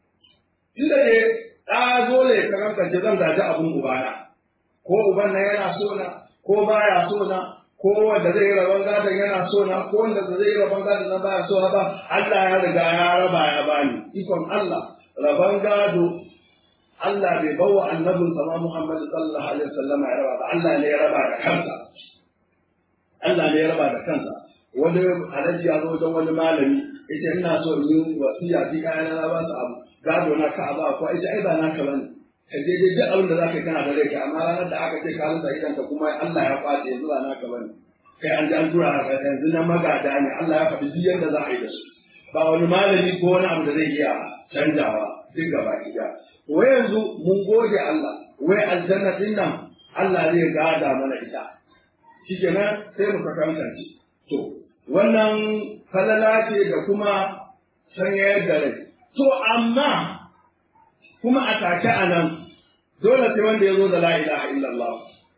inda ne ɗa zo ne ka kankance zan gaji abin ubana ko uban na yana so na ko baya so na ko wanda zai yi rabon gadon yana so na ko wanda zai yi rabon gadon na baya so na ba Allah ya riga ya raba ya bani ikon Allah rabon gado Allah bai bawa annabin sama Muhammad sallallahu alaihi wasallam ya raba ba Allah ne ya raba da kansa Allah ne ya raba da kansa wani alhaji ya zo wajen wani malami ita ina so in yi wasiya fi kayan na ba su abu gado na ka ba ko ita ai ba naka bane ka je dai duk abin da zaka kana da rai amma ranar da aka ce ka rasa idan ka kuma Allah ya kwace yanzu ba naka bane kai an ji an tura ka yanzu na magada ne Allah ya faɗi duk yadda za a yi da su ba wani malami ko wani abu da zai iya canjawa duk gaba ɗaya wai yanzu mun gode Allah wai aljanna din nan Allah zai gada mana ita shikenan sai mu kankance to wannan falala ce da kuma sanyayar da rai to amma kuma a take a nan dole sai wanda ya zo da la ilaha illallah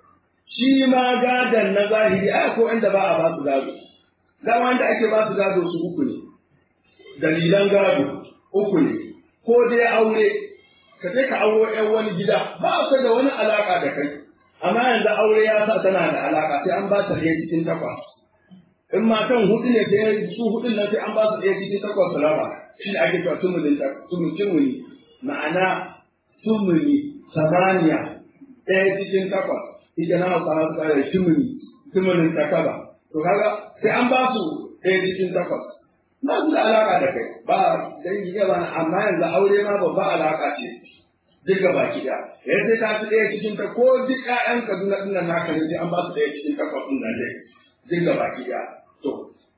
shi ma gadon na zahiri a ko inda ba a ba su gado da wanda ake ba su gado su uku ne dalilan gado uku ne ko dai aure ka je ka auro yan wani gida ba a da wani alaka da kai amma yanzu aure ya sa tana da alaka sai an ba ta ɗaya cikin takwas in matan hudu ne sai su hudun nan sai an ba su ɗaya cikin takwas su raba shi ne ake cewa tumulin tumuli ma'ana tumuli samaniya ɗaya cikin takwas ita na hausa hausa kare tumuli tumulin takaba to kaga sai an ba su ɗaya cikin takwas ba su da alaka da kai ba dangi gaba na amma yanzu aure ma babba alaka ce duk gaba ki da yanzu sai ka ci ɗaya cikin ta ko duk ƴaƴan Kaduna ɗin nan naka ne sai an ba su ɗaya cikin takwas ɗin nan dai duk gaba ki da to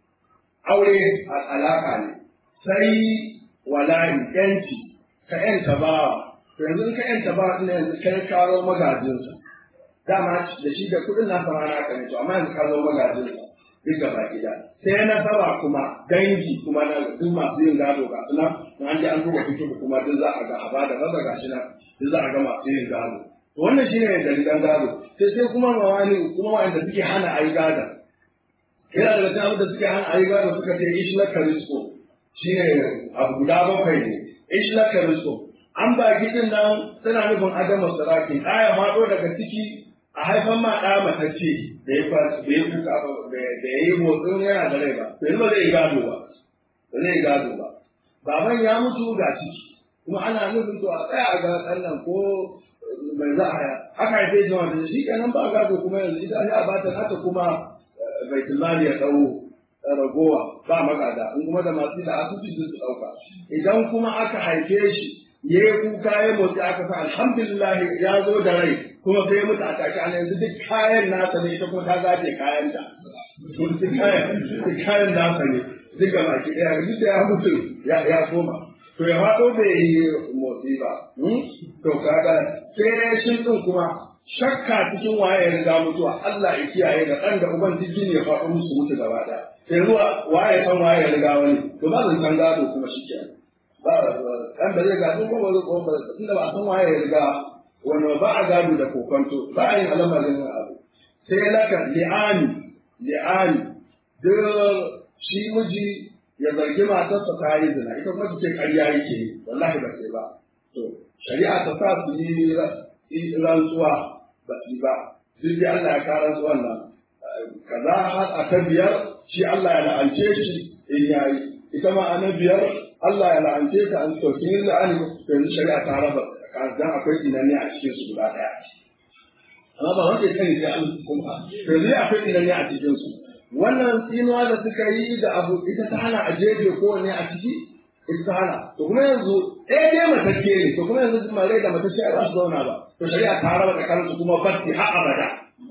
aure alaka ne sai wala'i yanci ka yanta bawa to yanzu in ka yanta bawa ɗin yanzu kai karo magajinsa dama da shi da kuɗin nasa ma naka ne to amma yanzu ka zo magajinsa duk gaba gida sai na saba kuma dangi kuma na duk masu yin gado ga suna na an ji an duba fito kuma duk za a ga a bada maza ga shi nan duk za a ga masu yin gado to wannan shine dalilan gado sai sai kuma mawani kuma wanda suke hana ayi gado yana daga cikin abin da suke hana ayi gado suka ce ish na karisko shine abu guda bakwai ne ish na karisko an ba gidin nan tana nufin adama saraki ɗaya maɗo daga ciki a haifan ma ɗa matacce da ya da ya kuka da ya yi motsin yana da rai ba to yanzu ba zai gado ba ba zai gado ba baban ya mutu ga ciki kuma ana nufin to a tsaya a ga ɗan ko mai za a aka haife shi wanda shi kenan ba gado kuma yanzu ita ne a bata nata kuma baitul mali ya ɗau ragowa ba magada in kuma da masu da asusu su ɗauka idan kuma aka haife shi ya yi kuka ya motsi aka sa alhamdulillah ya zo da rai kuma sai ya mutu a take ana yanzu duk kayan nasa ne ita kuma ta zace kayan ta duk kayan duk kayan nasa ne duk ga baki daya duk da ya mutu ya ya koma to ya faɗo bai yi motsi ba to kaga sai dai shi din kuma shakka cikin waye ya riga mutuwa Allah ya kiyaye da ɗan da uban duk jini ya faɗo musu mutu gaba ɗaya sai zuwa waye san waye ya riga wani to ba zan san gado kuma shi kenan ba ɗan da zai gado ko ba zai ko ba tunda ba san waye ya riga wani ba a gado da kokonto ba a yin alamarin abu sai laka li'ani li'ani duk shi miji ya zargi matarsa ta yi zina ita kuma ce ƙarya yake yi wallahi ba sai ba to shari'a ta sa su yi rantsuwa ba su ba duk da Allah ya kara su wannan kaza har a ta biyar shi Allah ya la'ance shi in yayi ita ma a na biyar Allah ya la'ance ta an to kin la'ani yanzu shari'a ta raba dan akwai inanne a cikin su guda daya amma ba wanda ya sani sai an kuma to zai akwai inanne a cikin su wannan tsinuwa da suka yi da abu ita ta hana a jeje kowanne a ciki ita ta hana to kuma yanzu ɗaya dai matacce ne to kuma yanzu mare da matacce ba su zauna ba to shari'a ta raba tsakanin su kuma basti har abada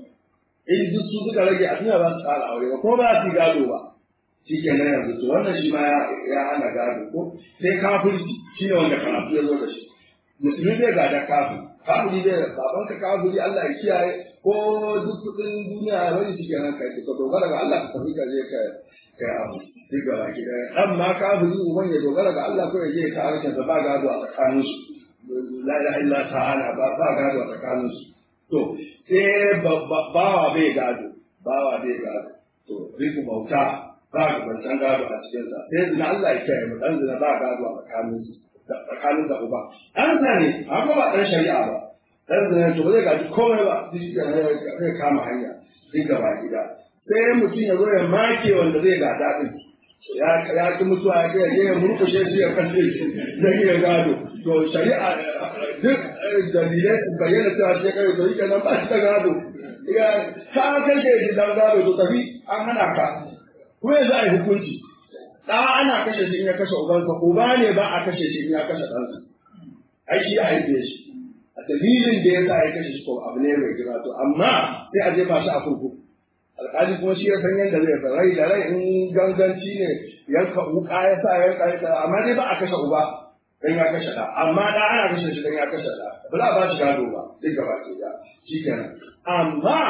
in duk su suka rage a duniya ba su tsara aure ba kuma ba su yi gado ba shi ke nan yanzu to wannan shi ma ya hana gado ko sai kafirci shi ne wanda karatu ya zo da shi musulmi bai gada kafin kafiri bai baban ka kafiri Allah ya kiyaye ko duk kudin duniya ya bari shi kenan kai ka dogara ga Allah ka tafi ka je ka kai abu duk ga baki da dan ma kafiri uban ya dogara ga Allah ko ya je ka harkar da ba gado a tsakanin su la ilaha illa ta'ala ba ba gado a tsakanin su to sai bawa bai gado bawa bai gado to riku bauta ba ga bancan gado a cikinsa sai zina Allah ya kiyaye mu dan zina ba gado a tsakanin su tsakanin da uba an sani amma ba dan shari'a ba dan zina to ba zai gaji komai ba shi ke zai kama hanya duk gaba gida sai mutum ya zo ya make wanda zai gada din ya ya ki mutuwa ya ce ya murkushe shi ya kashe shi zai iya gado to shari'a duk dalilai su bayyana cewa shi kai to yake nan ba shi da gado ya ka kashe shi dan gado to tafi an hana ka kuma yanzu a yi hukunci ɗa ana kashe shi in ya kashe ubansa uba ne ba a kashe shi in ya kashe ɗansa ai shi ya haife shi a dalilin da ya sa ya kashe shi ko abu ne mai girma to amma sai a jefa shi a kurkuku alƙali kuma shi ya san yadda zai sa rai da rai in ganganci ne yanka wuka ya sa yanka ya sa amma dai ba a kashe uba dan ya kashe ɗa amma ɗa ana kashe shi dan ya kashe ɗa ba za a ba shi gado ba duk gaba ke da shi kenan amma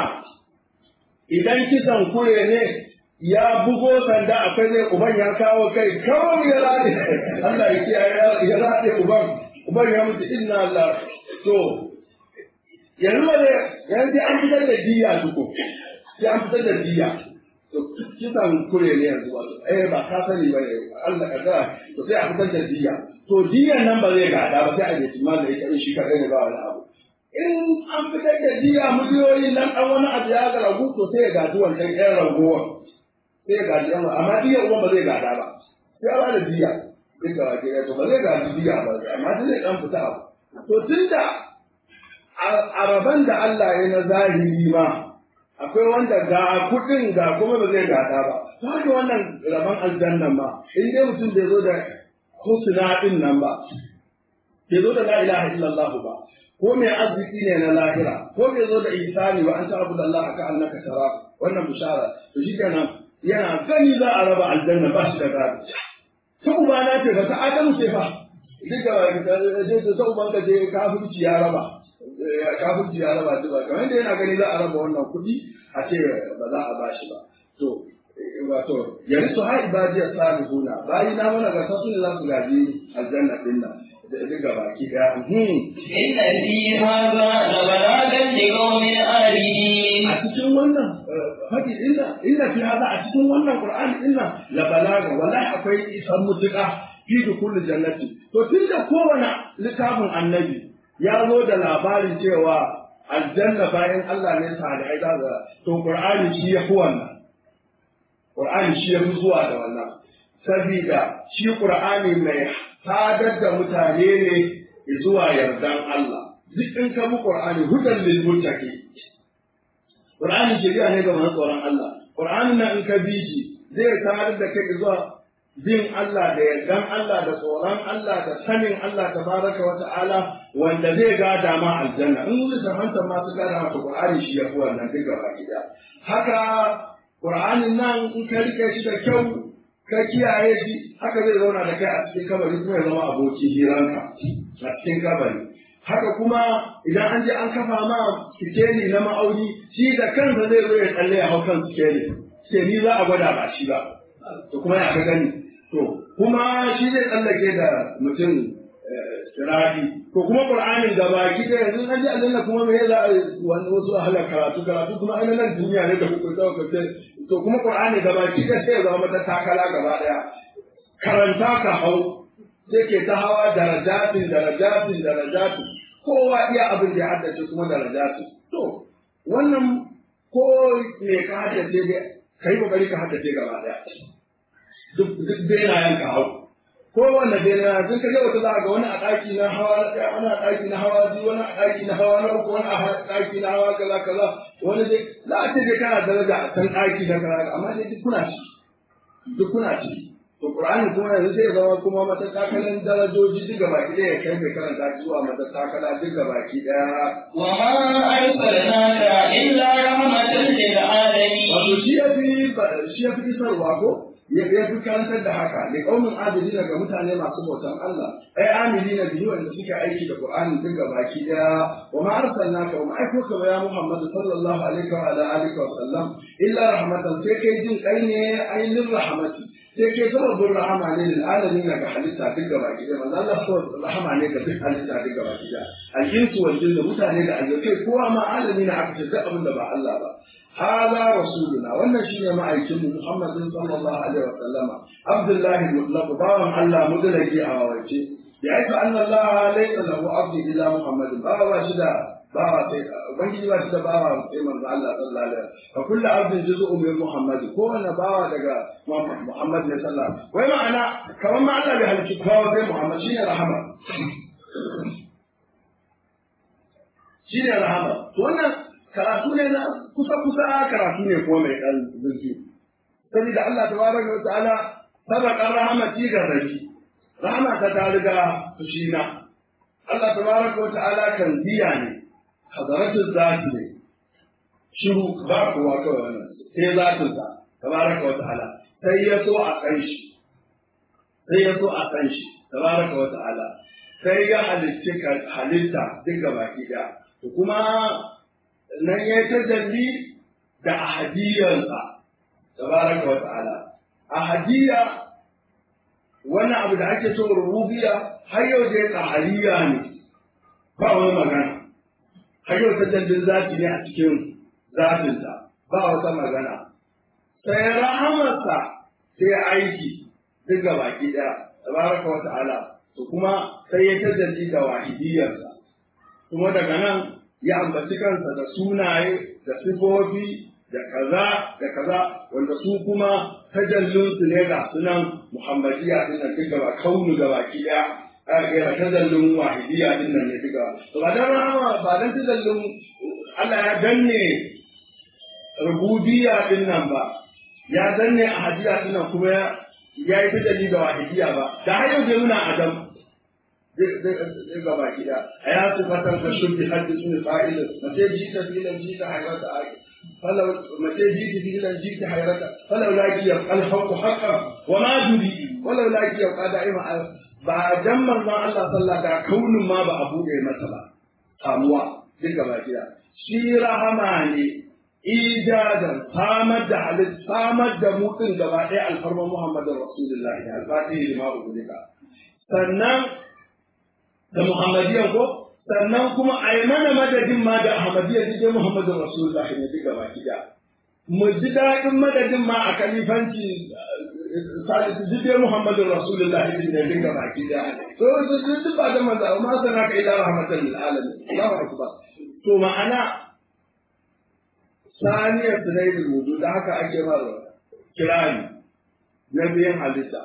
idan kisan kure ne ya bugo sanda akwai zai uban ya kawo kai kawai ya rade Allah ya kiyaye ya rade uban uban ya mutu inna Allah to yanzu ba zai yanzu an fitar da diya tuko sai an fitar da diya to kisan kure ne yanzu wato eh ba ka sani ba ne Allah ka ga to sai a fitar da diya to diyan nan ba zai gada ba sai a je timal da ita shi kadai ne ba wani abu in an fitar da diya miliyoyi nan dan wani abu ya ga ragu to sai ya gaji wancan ƴan ragowa sai ya gaji yan amma diya uwan ba zai gada ba sai a bada diya sai ga wake to ba zai gaji diya ba amma zai dan fita abu to tunda a rabon da Allah ya na zahiri ma akwai wanda ga kuɗin ga kuma ba zai gada ba ta haka wannan rabon aljannan ma in dai mutum bai zo da husna din nan ba bai zo da la ilaha illallah ba ko mai arziki ne na lahira ko bai zo da ihsani wa anta abu Allah ka annaka tara wannan bishara to shi kenan yana gani za a raba aljanna ba shi da gado ta ubana ce ba ta adamu ce fa duka ta uban ka je kafirci ya raba kafirci ya raba duba kamar yadda yana gani za a raba wannan kuɗi a ce ba za a bashi ba to wato yanzu su ha ibadiyar salihuna bayi na mana gasa su ne za su gaji aljanna din nan duka baki daya inna fi hadha la balagan li qaumin alimin a cikin wannan faɗi inna inna fi hadha a cikin wannan qur'ani inna la balaga wallahi akwai isan mutuka fi kulli jannati to tunda kowane littafin annabi ya zo da labarin cewa aljanna bayan Allah ne salihai za ga to qur'ani shi ya fi wannan qur'ani shi ya fi zuwa da wannan sabida shi qur'ani mai sadar da mutane ne zuwa yardan Allah duk in ka bi qur'ani hudan lil muttaqi qur'ani shari'a ne ga masu tsoron Allah qur'ani na in ka bi shi zai sadar da kai zuwa bin Allah da yardan Allah da tsoron Allah da sanin Allah tabaraka wa ta'ala wanda zai gada ma aljanna in wani sahanta ma su gada mata Qur'ani shi ya fi wannan duk gaba gida haka Qur'anin nan in ka rike shi da kyau ka kiyaye shi haka zai zauna da kai a cikin kabari kuma ya zama abokin hiranka a cikin kabari haka kuma idan an je an kafa ma sikeli na ma'auni shi da kansa zai zo ya tsalle ya hau kan sikeli sikeli za a gwada ba shi ba to kuma ya ka gani to kuma shi zai tsallake da mutum sirari to kuma qur'anin da baki da yanzu an ji aljanna kuma me za a wani wasu ahalar karatu karatu kuma ai nan duniya ne da kuka dauka ce to kuma qur'ani da baki da sai ya zama mata takala gaba daya karanta ka hau sai ke ta hawa darajatin darajatin darajatin kowa iya abin da ya haddace kuma darajatin to wannan ko me ka haddace dai kai kokari ka haddace gaba daya duk duk benayen ka hau kowanne benayen sun kaje wata za ga wani a ɗaki na hawa na ɗaya wani a ɗaki na hawa biyu wani a ɗaki na hawa na uku wani a ɗaki na hawa kaza kaza wani dai za a ce dai kana daraja a can ɗaki na kaza amma dai duk kuna ci duk kuna ci to qur'ani kuma yanzu sai ya zama kuma matatakalan darajoji duk gaba ki ɗaya kai mai karanta shi zuwa matatakala duk gaba ki ɗaya wa ma arsalnaka illa rahmatan lil alamin wato shi ya fi shi ya fi isarwa ko ya fi karantar da haka da kaumin adili ga mutane masu bautan Allah ai amili na biyu wanda suke aiki da Qur'ani duk ga baki daya wa ma arsalnaka wa ma aiko ka ya Muhammad sallallahu alaihi wa ala alihi wa sallam illa rahmatan sai kai jin kai ne ainin rahmati sai kai sababin rahama ne lil alamin ga halitta duk ga baki daya manzo Allah so rahama ne ga duk halitta duk ga baki daya al-insu wal jinnu mutane da aljanna kowa ma alamin aka ce duk abin da ba Allah ba هذا رسولنا wannan shine ma'aikin mu Muhammad sallallahu alaihi wasallam Abdullahi mutlaq bawan Allah mudalaki a wawace ya aika anna Allah laysa lahu abdu illa Muhammad bawa shi da bawa sai ubangiji ba shi da bawa sai manzo Allah sallallahu alaihi wasallam fa kullu abdin juz'un min Muhammad ko wani bawa daga Muhammad ne sallallahu wai ma'ana kamar ma Allah bai halicci kowa sai Muhammad shine rahama shine rahama to wannan karatu ne na kusa-kusa karatu ne kuma mai ɗan zurfi. Saboda Allah ta baraka wa ta'ala sabaqar rahmati ga rabi. Rahama ta ta riga fushina. Allah ta baraka wa ta'ala kan biya ne. Hadaratul zati ne. Shiru ba kowa kawai wannan. Sai zatin sa tabaraka wa ta'ala. Sai ya so a san shi. Sai ya so a san shi tabaraka wa ta'ala. Sai ya halitta halitta duk baki ɗaya. Kuma nan ya yi tajalli da ahadiyarsa tabaraka wa ta'ala ahadiyya wani abu da ake so rububiya har yau dai tsahariya ne ba wani magana har yau tajallin zati ne a cikin zatinsa ba wata magana sai rahamarsa sai aiki duk ga baki ɗaya tabaraka wa ta'ala to kuma sai ya tajalli da wahidiyarsa kuma daga nan ya ambaci kansa da sunaye da sifofi da kaza da kaza wanda su kuma tajallinsu ne ga sunan muhammadiya din nan duk gaba kaunu gaba ki ɗaya a ga tajallin wahidiyya din nan ne duka to ba dan rahama ba dan tajallin Allah ya danne rububiyya din nan ba ya danne ahadiyya din nan kuma ya yi tajalli da wahidiyya ba da har yau nuna adam zai gaba gida a ya su fatan ka shubbi haddi sun fa'ilin mace ji ta filan ji ta hairata a falau mace ji ta filan ji ta hairata falau laki ya alhaqu haqqan wa ma duri walau laki ya qada ima ba dan manzon Allah sallallahu da kaunin ma ba a bude masa ba samuwa duk gaba gida shi rahama ne ijadan samar da halit samar da mutum gaba ɗaya alfarman Muhammadin Rasulullahi al-Fatihi lima ubudika sannan da Muhammadiyan ko sannan kuma a yi mana madadin ma da Ahmadiyya duk Muhammadin Rasulullahi ne duk gaba gida mu ji daɗin madadin ma a kalifanci salisu duk dai Muhammadin Rasulullahi ne duk gaba gida to duk ba da manzo amma sana ka ila rahmatan lil alamin Allahu akbar to ma'ana saniyar sunaidul wudu da haka ake mara kirani na biyan halitta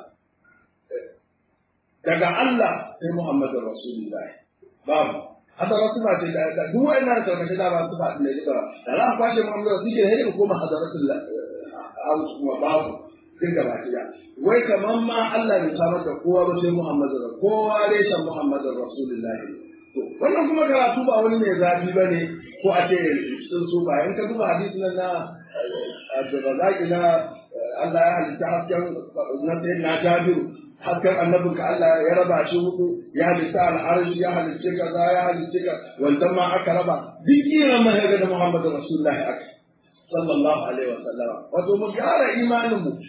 daga Allah sai Muhammadu Rasulullahi babu hadara suna ce da duk wa'annan karkashin da ba su faɗi ne duka da za a kwashe Muhammadu su ke hanyar koma hadaratul aus kuma babu duk gaba ɗaya wai kamar ma Allah bai samar da kowa ba sai Muhammadu kowa dai san Muhammadu Rasulullahi wannan kuma karatu ba wani mai zafi ba ne ko a ce sun su ba in ka duba hadisi na Abdulrazaki na Allah ya halitta hasken na sayin na Jabiru hasken annabin ka Allah ya raba shi hudu ya halitta al'arshi ya halitta kaza ya halitta ka wancan ma aka raba duk kiran ma ga da Muhammadu Rasulullahi aka sallallahu alaihi wa sallama wato mu gyara imanin mu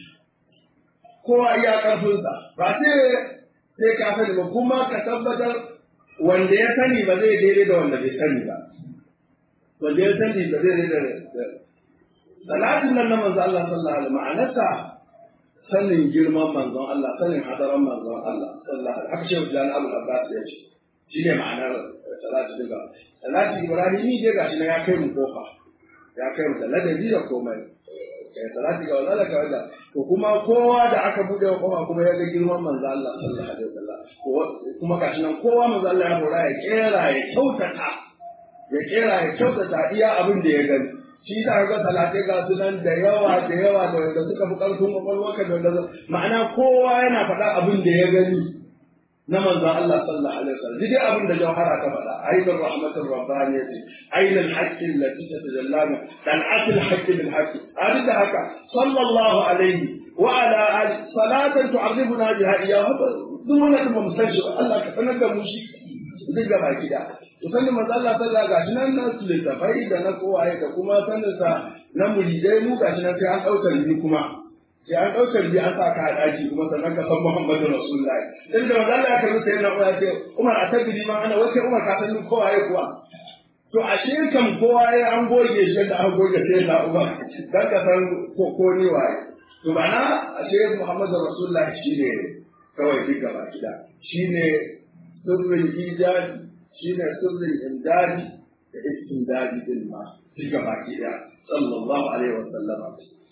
kowa iya karfinsa ba sai sai ka sani ba kuma ka tabbatar wanda ya sani ba zai daidai da wanda bai sani ba wanda ya sani ba zai daidai da salatin nan na manzo Allah sallallahu alaihi ma'anarsa sanin girman manzon Allah sanin hadaran manzon Allah sallallahu alaihi haka shehu Jan Abu Abbas ya ce shi ne ma'anar salati daga salati Ibrahimi dai gashi na ya kai mu kofa ya kai mu da ladabi da komai kai salati ga wala ka wala to kuma kowa da aka bude wa kofa kuma ya ga girman manzo Allah sallallahu alaihi wasallam kuma gashi nan kowa manzo Allah ya hora ya kera ya kyautata ya kera ya kyautata iya abin da ya gani shi da ga salatai ga su nan da yawa da yawa da wanda suka fi karfin kwakwalwarka da wanda ma'ana kowa yana faɗa abin da ya gani na manzon Allah sallallahu alaihi wasallam dai abin da jawhara ta faɗa aibur rahmatur rabbaniyati ainul haqqi allati tatajallama tal'atul haqqi bil haqqi hadin da haka sallallahu alaihi wa ala ali salatan tu'arrifuna biha iyyahu duk wannan ba mu san shi Allah ka sanar da mu shi duk gaba gida to sanin manzo Allah sallallahu gashi nan na littafai da na kowaye da kuma sanin sa na muridai mu gashi nan sai an ɗaukar ni kuma sai an ɗaukar bi an sa ka a ɗaki kuma sannan ka san Muhammadu Rasulullahi dan da manzo Allah ya karbi sai na koya ce Umar a tabiri ma ana wace Umar ka san kowaye kuwa to ashe kam kowa ya an goge shi da an goge sai na Umar dan ka san ko ko ni waye to bana ashe Muhammadu Rasulullahi shine kawai duk gaba gida shine sirrin ijadi shine sirrin imdadi da istindadi din ma duk gaba gida sallallahu alaihi wa sallama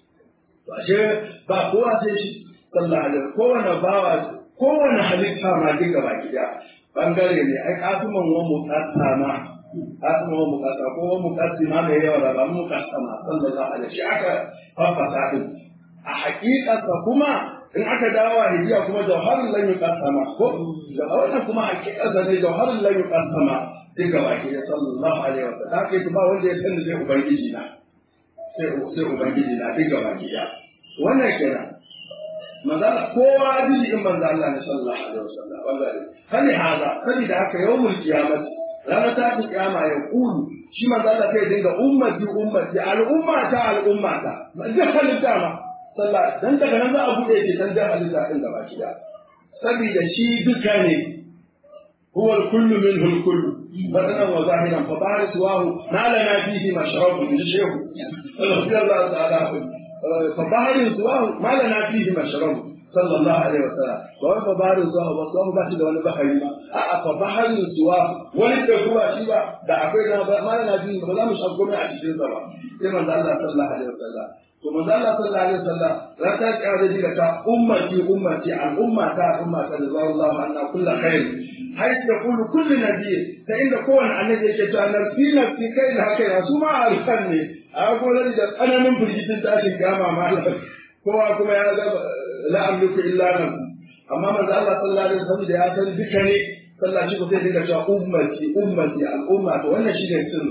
to ashe ba kowa sai shi sallallahu alaihi kowane bawa kowane halitta ma duk gaba gida bangare ne ai kasuman wa muqassama kasuman wa muqassa ko wa muqassima mai yawa da ba muqassama sallallahu alaihi shi aka fafasa din a hakikarsa kuma in aka dawo hijiya kuma jawharin lan yuqassama ko da wannan kuma hakikarsa ne jawharin lan yuqassama duk gaba gida sallallahu alaihi wa sallam kai ba wanda ya sani zai ubangiji na sai sai ubangiji na duk gaba gida wannan kenan manzala kowa ji in manzo Allah ne sallallahu alaihi wasallam wallahi kani haza kani da haka yawmul qiyamah ranar ta fi kiyama ya kulu shi manzo Allah sai dinga ummati ummati al'umma ta al'umma ta duk halitta ma sallallahu dan daga nan za a bude shi dan da halitta din gaba gida saboda shi duka ne هو الكل منه الكل بدنا وظاهرا فظاهر سواه ما لنا فيه مشرب من الشيخ رضي الله تعالى عنه فظاهر سواه ما لنا فيه مشرب صلى الله عليه وسلم وهو فظاهر سواه وسواه ba shi da wani bahari ba a'a fظاهر سواه wani da kuma shi ba da akwai na ma lana fihi ba za mu shago mai a cikin sa ba sai manzo Allah sallallahu alaihi wasallam to manzo Allah sallallahu alaihi wasallam ran ta kare da ta ummati ummati al ummata ummata da Allah anna kullu khair حيث يقول كل نبي فإن كون النبي يجي نفسي نفسي كي لا كي سوما أعرفني أقول لك أنا من بريد تاشي كاما ما هو كما يا لا أملك إلا نفسي أما من الله صلى الله عليه وسلم يا سيدي بكني صلى الله عليه وسلم يقول أمتي أمتي الأمة وأنا شيء يسر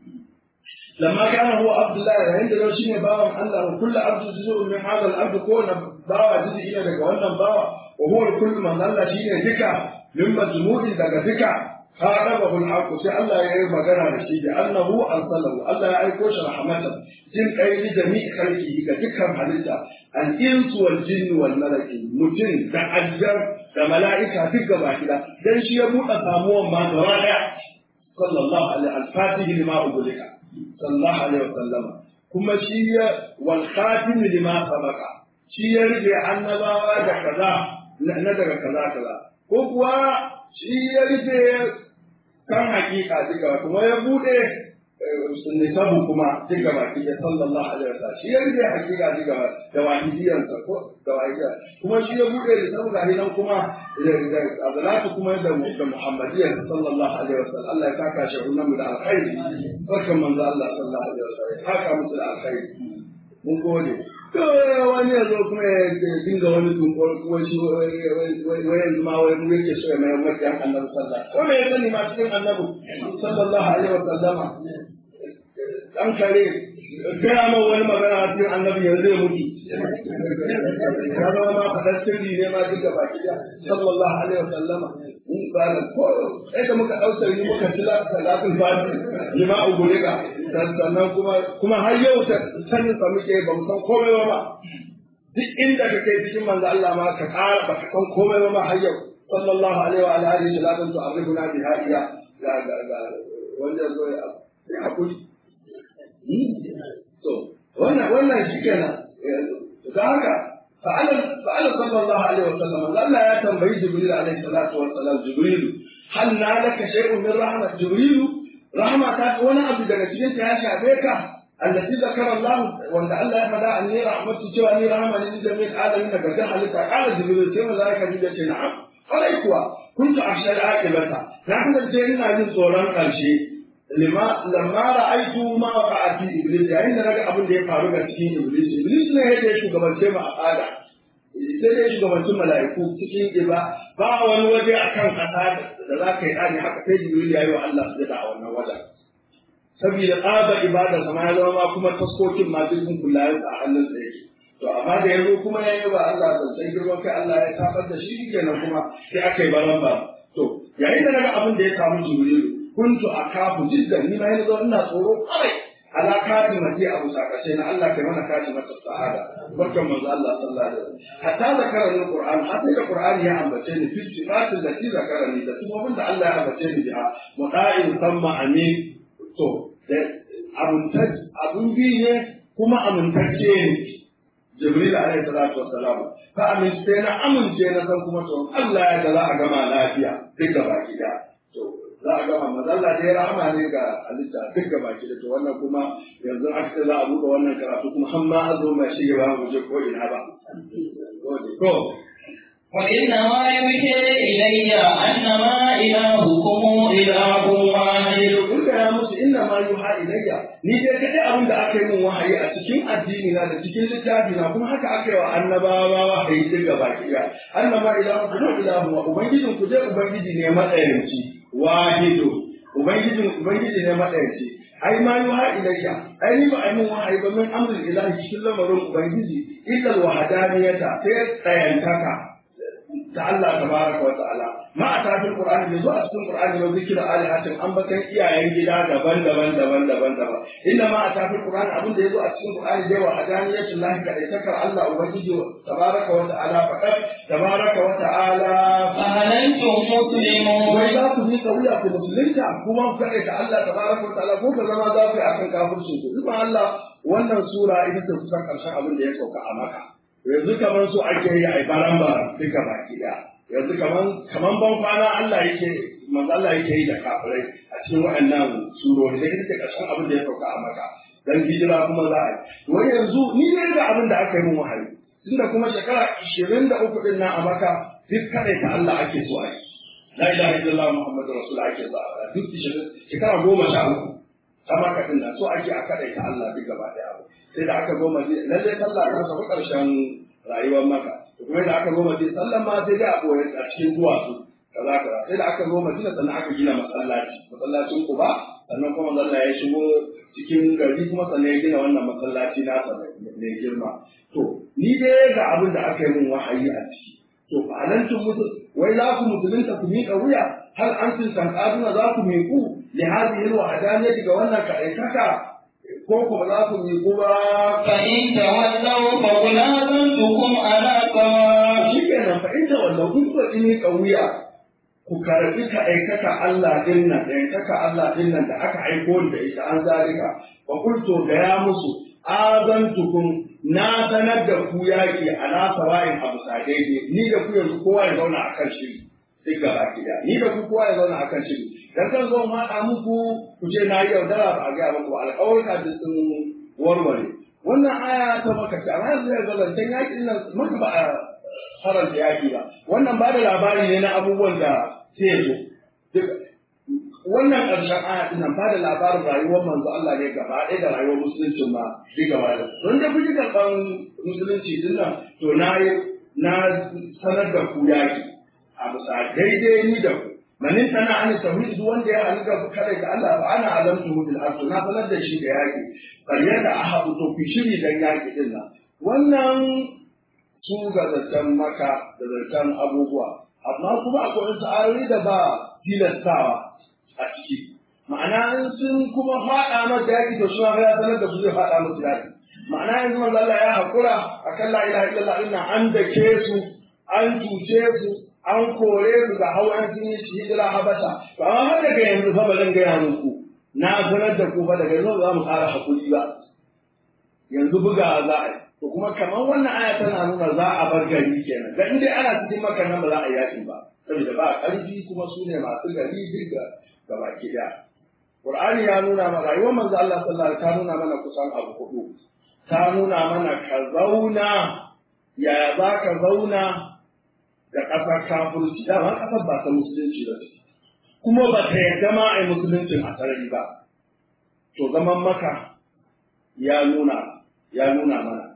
لما كان هو عبد الله عند لو شيء باوا الله وكل عبد جزء من هذا العبد كون باوا جزء إلى ذلك وأنا باوا وهو الكل من الله شيء ذكر min majmu'in daga duka kharabahu al-haqq sai Allah ya yi magana da shi da annahu arsalahu Allah ya aiko shi rahmatan jin kai ni jami'i khalqihi ga dukkan halitta al-insu wal jinni wal malaki mutum da aljar da mala'ika duk gaba kida dan shi ya buɗe samuwan ma gaba daya sallallahu alaihi al-fatihi lima ubulika sallallahu alaihi wasallam kuma shi ya wal khatim lima sabaqa shi ya rige annabawa da kaza na daga kaza kaza ko kuwa shi ya rufe kan hakika duka kuma ya bude nisabu kuma duka baki da sallallahu alaihi wasallam shi ya rufe hakika duka da wahidiyansa ko da wahidiya kuma shi ya bude nisabu ga nan kuma da azalatu kuma da da muhammadiyya sallallahu alaihi wasallam Allah ya saka shi wannan da alkhairi barkan manzo Allah sallallahu alaihi wasallam haka musu da alkhairi mun gode wani ya zo kuma ya dinga wani tunkor kuma shi wai yanzu ma wai mu yake so ya mai mafiyan annabi sallallahu ko me ya sani ma cikin annabi sallallahu alaihi wa sallama dan kare gaya ma wani magana a cikin annabi yanzu ya mutu ya zama ma fadar sirri ne ma duka baki da sallallahu alaihi wa sallama mun bala ko sai da muka dausar ni muka tila salatul fati lima ugulika sannan kuma kuma har yau ta sanin sa muke ba mu san komai ba ma duk inda ka kai cikin manzo Allah ma ka ƙara ba ka san komai ba ma har yau sallallahu alaihi wa alihi wa sallam to arribuna bi hadiya ga ga ga wanda zo ya hakuri to wannan wannan shikenan da haka fa'ala fa'ala sallallahu alaihi wa sallam Allah ya tambayi Jibril alaihi salatu wa salam Jibril hal nalaka shay'un min rahmat Jibril rahma ta wani abu daga cikin ta ya shafe ka allati zakara Allah wanda Allah ya faɗa anni rahmatu cewa ni rahma ne da min alamin daga ga halitta kala jibril sai malaika ji ce na'am kwarai kuwa kuntu akhshal aqibata na kasance ina jin tsoron karshe lima lamma ra'aytu ma waqa'a fi iblis yayin da naga abin da ya faru ga cikin iblis iblis ne yake shugabance mu a fada sai dai shugabancin mala'iku cikin iba ba wani waje akan kasa da za ka yi ɗani haka sai jibril ya yi wa Allah su a wannan wajen saboda tsaba ibada sama ya zama kuma taskokin ma duk kun kula a hannun sa yake to amma da yanzu kuma ya yi wa Allah da sai girman kai Allah ya tabar da shi kenan kuma sai aka yi baran ba to yayin da naga abin da ya samu jibril kuntu akafu jiddan ni ma yanzu ina tsoro kawai ala kati mace abu sakashe na Allah kai mana kati mata sa'ada barkan manzo Allah sallallahu alaihi wasallam hatta zakara ni Qur'an hatta da Qur'ani ya ambace ni fi sifatin da ti zakara ni da kuma da Allah ya ambace ni biha muta'in samma amin to da abuntacce abun bi ne kuma amintacce ne Jibril alaihi salatu wassalam ka amince na amince na san kuma to Allah ya ga za a gama lafiya duk gaba gida to za a gama mazalla dai rahama ne ga halitta duk gaba ki da to wannan kuma yanzu aka ce za a buɗe wannan karatu kuma har ma azo mai shi ba mu je ko ina ba ko وإنما يوحي إلي أنما إلهكم إله واحد kun ya musu inna ma yuha ilayya ni dai kadai abin da aka yi min wahayi a cikin addini na da cikin littafi na kuma haka aka yi wa annabawa wahayi duk gaba ki da annama ilahu kuma ilahu wa ubangijin ku dai ubangiji ne matsayanci wahidu ubangijin ubangiji ne matsayanci ai ma yuha ilayya ai ni ba ai min wahayi ba min amrul ilahi cikin lamarin ubangiji illa alwahdaniyata sai tsayantaka ta Allah tabaraka wa ta'ala ma a tafin Qur'ani bai zo a cikin Qur'ani ba zikira alihatin an bakan iyayen gida daban-daban daban-daban daban inda ma a tafin Qur'ani abin da ya zo a cikin Qur'ani dai wa hadaniyatul lahi kadai takar Allah ubangiji tabaraka wa ta'ala faqat tabaraka wa ta'ala فهل أنتم مسلمون wai za ku yi kauya ku musulunta kuma ku kaɗai ta Allah tabaraka wa ta'ala ko ka zama za ku yi akan kafircin ku kuma Allah wannan sura ita ce kusan ƙarshen abin da ya sauka a maka yanzu kamar su ake yi a baran baran duka baki ɗaya yanzu kaman kaman ban kwana Allah yake manzo Allah yake yi da kafirai a cikin waɗannan surori da ita ƙarshen abin da ya sauka a maka dan hijira kuma za a yi wai yanzu ni ne ga abin da aka yi min wahayi tunda kuma shekara 23 din nan a maka duk kadai ta Allah ake so a yi la ilaha illallah muhammadu rasul ake so a duk shekara goma sha uku ta maka din nan so ake a kadai ta Allah duk gaba daya sai da aka zo madina lalle sallah ta samu ƙarshen rayuwar maka kuma da aka zo madina sallan ma sai dai a boye a cikin duwatsu kaza kaza sai da aka zo madina sannan aka gina masallaci masallacin kuba sannan kuma Allah ya shigo cikin gari kuma sannan ya gina wannan masallaci nasa mai girma to ni dai ga abin da aka yi min wahayi a ciki to fa alantum musul wai za ku musulunta ku miƙa wuya har an cin sankaduna za ku miƙu li hadhihi alwahdaniyati ga wannan kaɗaitaka ko kuma za ku miƙu ba فإن تولوا فقل آذنتكم على سواء shi kenan fa inda wallahu kun so ini kauya ku karbi ka aikata Allah din nan da aikata Allah din nan da aka aiko da ita an zalika wa qultu ga ya musu azantukum na sanar da ku yaki ala sawa'in abu sadaidi ni da ku yanzu kowa ya zauna akan shiri duk gaba gida ni da ku kowa ya zauna akan shiri dan kan zo ma da muku ku ce na yi yaudara ba a ga muku alƙawarka da sun warware wannan aya ta maka ce amma yanzu ya zalantan yakin nan maka ba a faranta yaki ba wannan ba da labari ne na abubuwan da sai zo wannan ƙarshen aya din nan ba da labarin rayuwar manzo Allah ne gaba ɗaya da rayuwar musulunci ma shi gaba da don da kuke karɓan musulunci din nan to na na sanar da ku yaki a bisa daidai ni da ku manin tana an tauhid duk wanda ya halga kada ga Allah fa ana alamtu bil ardu na sanar da shi da yaki bal yadda ahabu to fi shiri dan yaki din nan wannan su ga zancen maka da zancen abubuwa amma kuma akwai wasu ayoyi da ba tilastawa a ciki ma'ana in sun kuma faɗa masa yaƙi to shi ma ya sanar da su zai faɗa musu yaƙi ma'ana yanzu manzo Allah ya haƙura akan la ilaha illallah inna an dake su an cuce su an kore su ga hawan sun yi hijira habasha to amma har daga yanzu fa ba zan gaya muku na sanar da ku fa daga yanzu za mu ƙara haƙuri ba yanzu buga za a yi to kuma kamar wannan aya tana nuna za a bar gari kenan da in dai ana cikin maka nan ba za a yaƙi ba saboda ba ƙarfi kuma su ne masu gari duk ga baki ɗaya Qur'ani ya nuna mana rayuwar manzo Allah sallallahu alaihi ta nuna mana kusan abu hudu ta nuna mana ka zauna ya za ka zauna da ƙasar kafirci dama ƙasar ba ta musulunci ba ce kuma ba ta yarda ma a yi musuluncin a sarari ba to zaman maka ya nuna ya nuna mana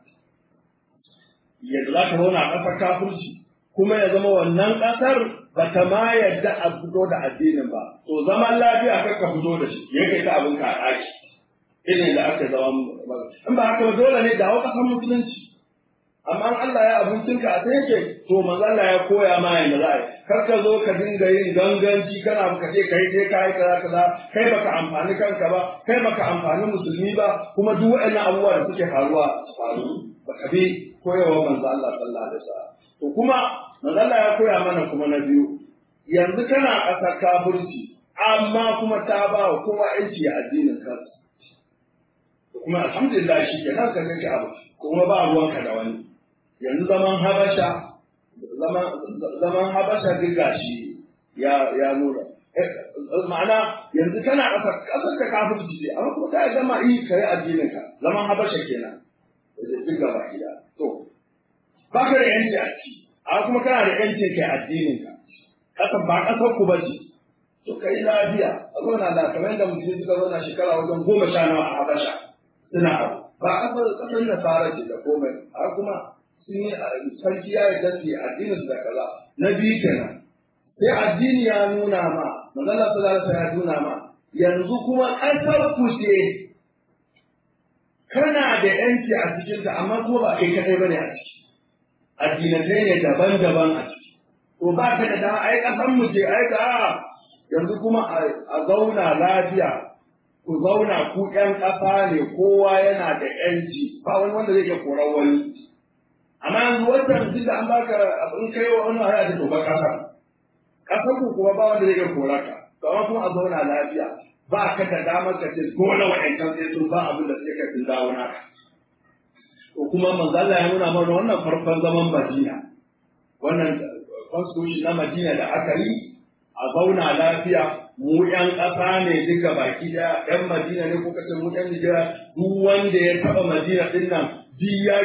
yadda za ka zauna a ƙasar kafirci kuma ya zama wannan ƙasar ba ta ma yadda a fito da addinin ba to zaman lafiya kar ka fito da shi ya kai ta abin ka a ɗaki irin da aka zama in ba haka ba dole ne dawo ƙasar musulunci amma in Allah ya abincin ka a sai yake to manzo Allah ya koya ma yanda za a yi kar ka zo ka dinga yin ganganci kana ka ce kai sai kai kaza kaza kai baka amfani kanka ba kai baka amfani musulmi ba kuma duk waɗannan abubuwa da suke faruwa su faru baka bi koyarwa manzo Allah sallallahu alaihi wasallam to kuma manzo Allah ya koya mana kuma na biyu yanzu kana ƙasar kafirci amma kuma ta ba wa kowa yanci a addinin kansa kuma alhamdulillah shi ke nan ka kake abu kuma ba ruwanka da wani yanzu zaman habasha zaman zaman habasha duk gashi ya ya nuna ma'ana yanzu kana ƙasar ƙasar ka kafirci ce amma kuma ta gama yi kai addinin ka zaman habasha kenan duk gaba gida to ba ka da yanci a ciki amma kuma kana da yanci kai addinin ka ƙasar ba ƙasar ku ba ce to kai lafiya a zauna da kamar yadda mutum suka zauna shekara wajen goma sha nawa a habasha suna abu ba ƙasar ƙasar nasara ce da komai a kuma sun yi sarki ya yarda su yi addinin su da kaza na biyu kenan sai addini ya nuna ma manzala sallallahu alaihi ya nuna ma yanzu kuma ƙasar ku ce kana da yanci a cikin ta amma kuma ba kai kadai bane a ciki addinatai ne daban-daban a ciki to ba ka da dama ai kasan mu ce ai ga yanzu kuma a zauna lafiya ku zauna ku ƴan ƙasa ne kowa yana da ƴanci ba wani wanda zai iya korar wani amma yanzu wannan duk da an baka in kai wa wani haya da to ba ƙasa ƙasar ku kuma ba wanda zai iya korar ka to amma kuma a zauna lafiya ba ka da damar ka ce dole wa'ancan sai sun ba abin da suke kai sun dawo naka to kuma manzala ya nuna mana wannan farkon zaman Madina wannan constitution na Madina da aka yi a zauna lafiya mu ƴan ƙasa ne duka baki ɗaya ƴan Madina ne ko kace mu ƴan Nigeria duk wanda ya taɓa Madina ɗin nan duk ya